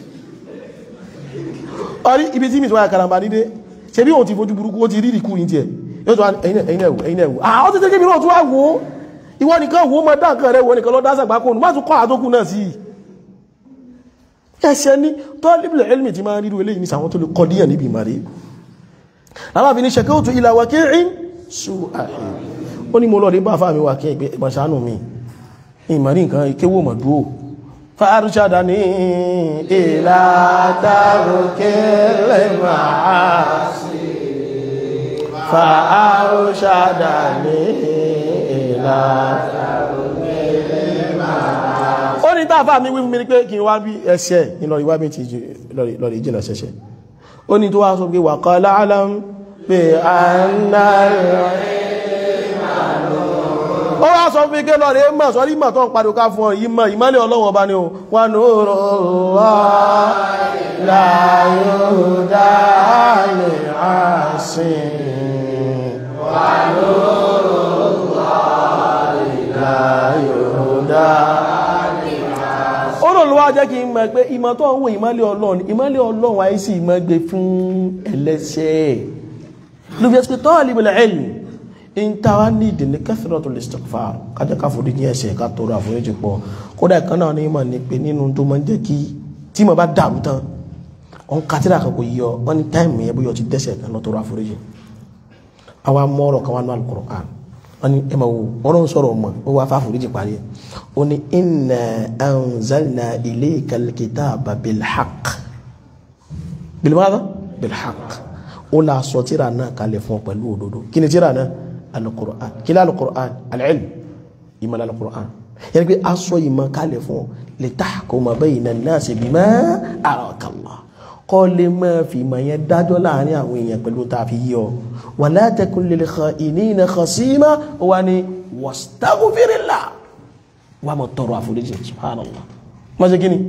ọrí ibi tí mi tó wáyà karamba nídé ṣe bí òun ti fojú burúkú ó ti rí ìkú yìí tiẹ̀ yóò tó wá ẹ̀yin ẹ̀wù ẹ̀yin ẹ̀wù àwọn tó tẹ́kẹ́ mi náà tún wá wò ó ìwọ nìkan wò ó mọ dáǹkan rẹ wọ nìkan lọ dásàgbà kóònù má tún kọ́ àtókù náà sí i ẹ̀ṣẹ̀ ní tọ́líbìlẹ̀ ilmi ti máa ríru eléyìí ní sàwọn tó lè kọdíyàn níbi ìmàrí alábi ní ṣẹ̀kẹ́ òtù ilà wàkí'in sú àhìn ó ní mo lọ rí bá fáàmì wàkí ìgbé ìgbàṣánù mi ìmàrí nǹkan ìkéwò mọ̀dúó fàárùsádà ní ìlà tàrùkẹ́lẹ̀ máa sí fàárùsádà ní ìlà ó ní tàfà mi wí fún mi ní pé kí n wá bí ẹsẹ̀ ìlọrí wá bí ti lọrí jìnà ṣẹṣẹ ó ní tó wá sọ pé wa qala alam pé àná ó wá sọ fún ike lọrí mọ̀ sọ́rí mọ̀ tó ń padò ká fún ọ yìí mọ̀ ìmọ́lẹ̀ ọlọ́wọ́ bá ní o wà ní òrò wà láyò dáálé àṣìn wà ní òrò wà láyò dáálé olóòlùwà jẹ́ kí n mọ̀ pé ìmọ̀ tó ń wo ìmọ́lẹ̀ ọlọ́run ìmọ́lẹ̀ ọlọ́run àyí sí ìmọ̀ gbé fún ẹlẹ́ṣẹ̀ ló fi ẹ́sìkò tọ́ọ̀lì ìbìlẹ̀ ẹ̀lì in tàwa ní ìdíní kathratul istighfar kájẹ́ ká forí ní ẹ̀ṣẹ̀ ká tọrọ àforíjì pọ̀ kódà kan náà ní ìmọ̀ ní pé nínú tó máa ń jẹ́ kí tí mo bá dàrú tán ọ̀n kátìrà kan kò yí ọ wọ́n ní táìmù yẹn bóyá ọ ti dẹ́ṣẹ̀ kan lọ tọrọ àforíjì àwa mọ́ọ̀rọ̀ kan wá ní al-Qur'an wọ́n ní ẹmọ wo wọ́n ń sọ̀rọ̀ ọmọ ó wá fáforíjì parí ẹ̀ ó ní inna anzalna ilayka al-kitaba bilhaq bilmada bilhaq ó la sọ tíra náà kalẹ̀ fún ọ pẹ̀lú òdodo kí ni tíra náà al-Qur'an kí ni al-Qur'an al-ilm ìmọ̀ al-Qur'an yẹn pé a sọ ìmọ̀ kalẹ̀ fún ọ litahkuma bayna an-nasi bima araka Allah kọ́ lè máa fi ìmọ̀ yẹn dájọ́ láàrin àwọn èèyàn pẹ̀lú tá a fi yí ọ wala takun lil kha'inina khasima ó wá ní wastaghfirillah wà mọ̀ tọrọ àforíjì subhanallah má ṣe kíni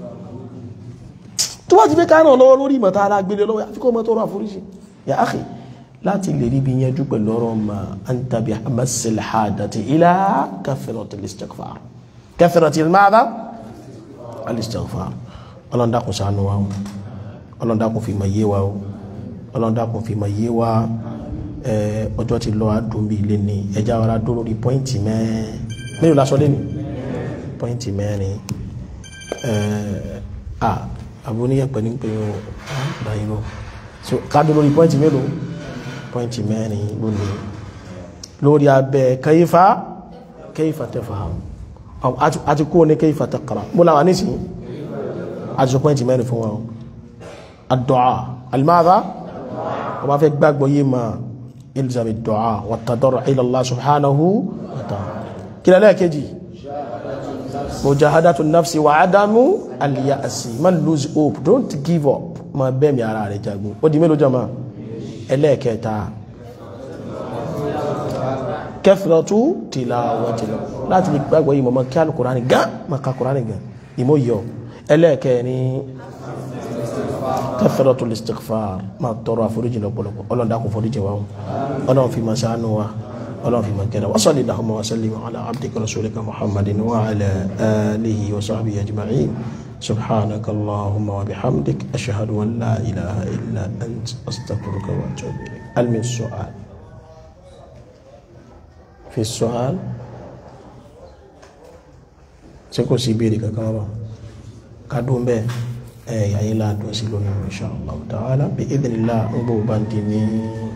tó wá ti fẹ́ káàrán lọ́wọ́ lórí ìmọ̀ tààrà gbélé lọ́wọ́ àfikọ́ mọ́ tọrọ àforíjì ya akhi láti lè rí bí yẹnjú pẹ̀lú ọ̀rọ̀ ma anta bi amasil hadati ila kathratil istighfar kathratil madha al istighfar ọlọ́ndàkùn ṣàánú wa ọlọ́ndàkùn fi mọ̀ yé wa ọlọ́ndàkùn fi mọ̀ yé wa ọjọ́ ti lọ adùn bí ilé ni ẹjá ọ̀rá dúró lórí pọ́ìntì mẹ́rin mẹ́rin lásọ lé ní pọ́ìntì mẹ́rin à àbúníyẹ̀pẹ̀ ní pé ó báyìí lọ so ká dúró lórí pọ́ìntì mélòó pọ́ìntì mẹ́rin lónìí lórí abẹ́ kayfa kayfa tafham àti kúrò ní kayfa taqra mú láwà nísìnyí àti sọ pọ́ìntì mẹ́rin fún wọn ad-du'a al-madha wọ́n bá fẹ́ gbàgbọ́ yé ma ilzam ad-du'a wa at-tadarru' ila Allah subhanahu wa ta'ala kí lẹ́lẹ́ kejì mujahadatu nafsi wa adamu al-ya'si man lose hope don't give up ma bẹ́ẹ̀ mi ara rẹ̀ jagun ó di mélòó jama ẹlẹ́ẹ̀kẹta kẹfìrọ̀tú tilawati láti lè gbàgbọ́ yìí mọ̀mọ́ kí alukùránì gán ma ka kùránì gán ìmọ̀ yọ ẹlẹ́ẹ̀kẹni kẹfìrọ̀tú listighfar ma tọrọ àforíjì lọ́pọ̀lọpọ̀ ọlọ́run dákun foríjì wa ọlọ́run fi ma ṣàánú wa ọlọ́run fi ma kẹ́ra wa salli Allahumma wa sallim ala abdika rasulika muhammadin wa ala alihi wa sahbihi ajma'in سبحانك اللهم وبحمدك أشهد أن لا إله إلا أنت أستغفرك وأتوب إليك هل من سؤال في السؤال سيكون سيبيري ككارا كادون به أي أي لا دوسيلون إن شاء الله تعالى بإذن الله أبو بانديني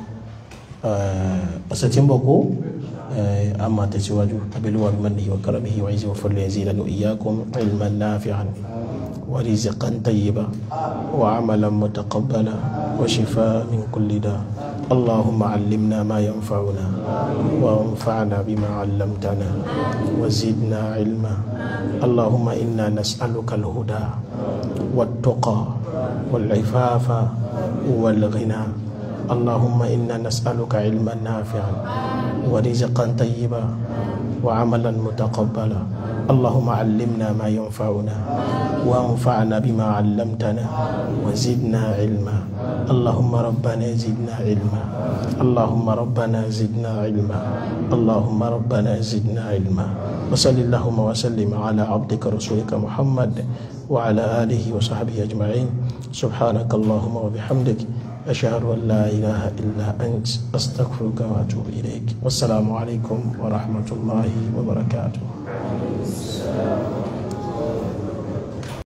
أستنبقوا أما تسواجه أبلوا بمنه وكرمه وعزه وفضله يزيدنا وإياكم علما نافعا ورزقا طيبا وعملا متقبلا وشفاء من كل داء اللهم علمنا ما ينفعنا وانفعنا بما علمتنا وزدنا علما اللهم إنا نسألك الهدى والتقى والعفاف والغنى اللهم إنا نسألك علما نافعا ورزقا طيبا وعملا متقبلا اللهم علمنا ما ينفعنا وانفعنا بما علمتنا وزدنا علما اللهم ربنا زدنا علما اللهم ربنا زدنا علما اللهم ربنا زدنا علما وصل اللهم وسلم على عبدك رسولك محمد وعلى آله وصحبه أجمعين سبحانك اللهم وبحمدك أشهد أن لا إله إلا أنت أستغفرك وأتوب إليك والسلام عليكم ورحمة الله وبركاته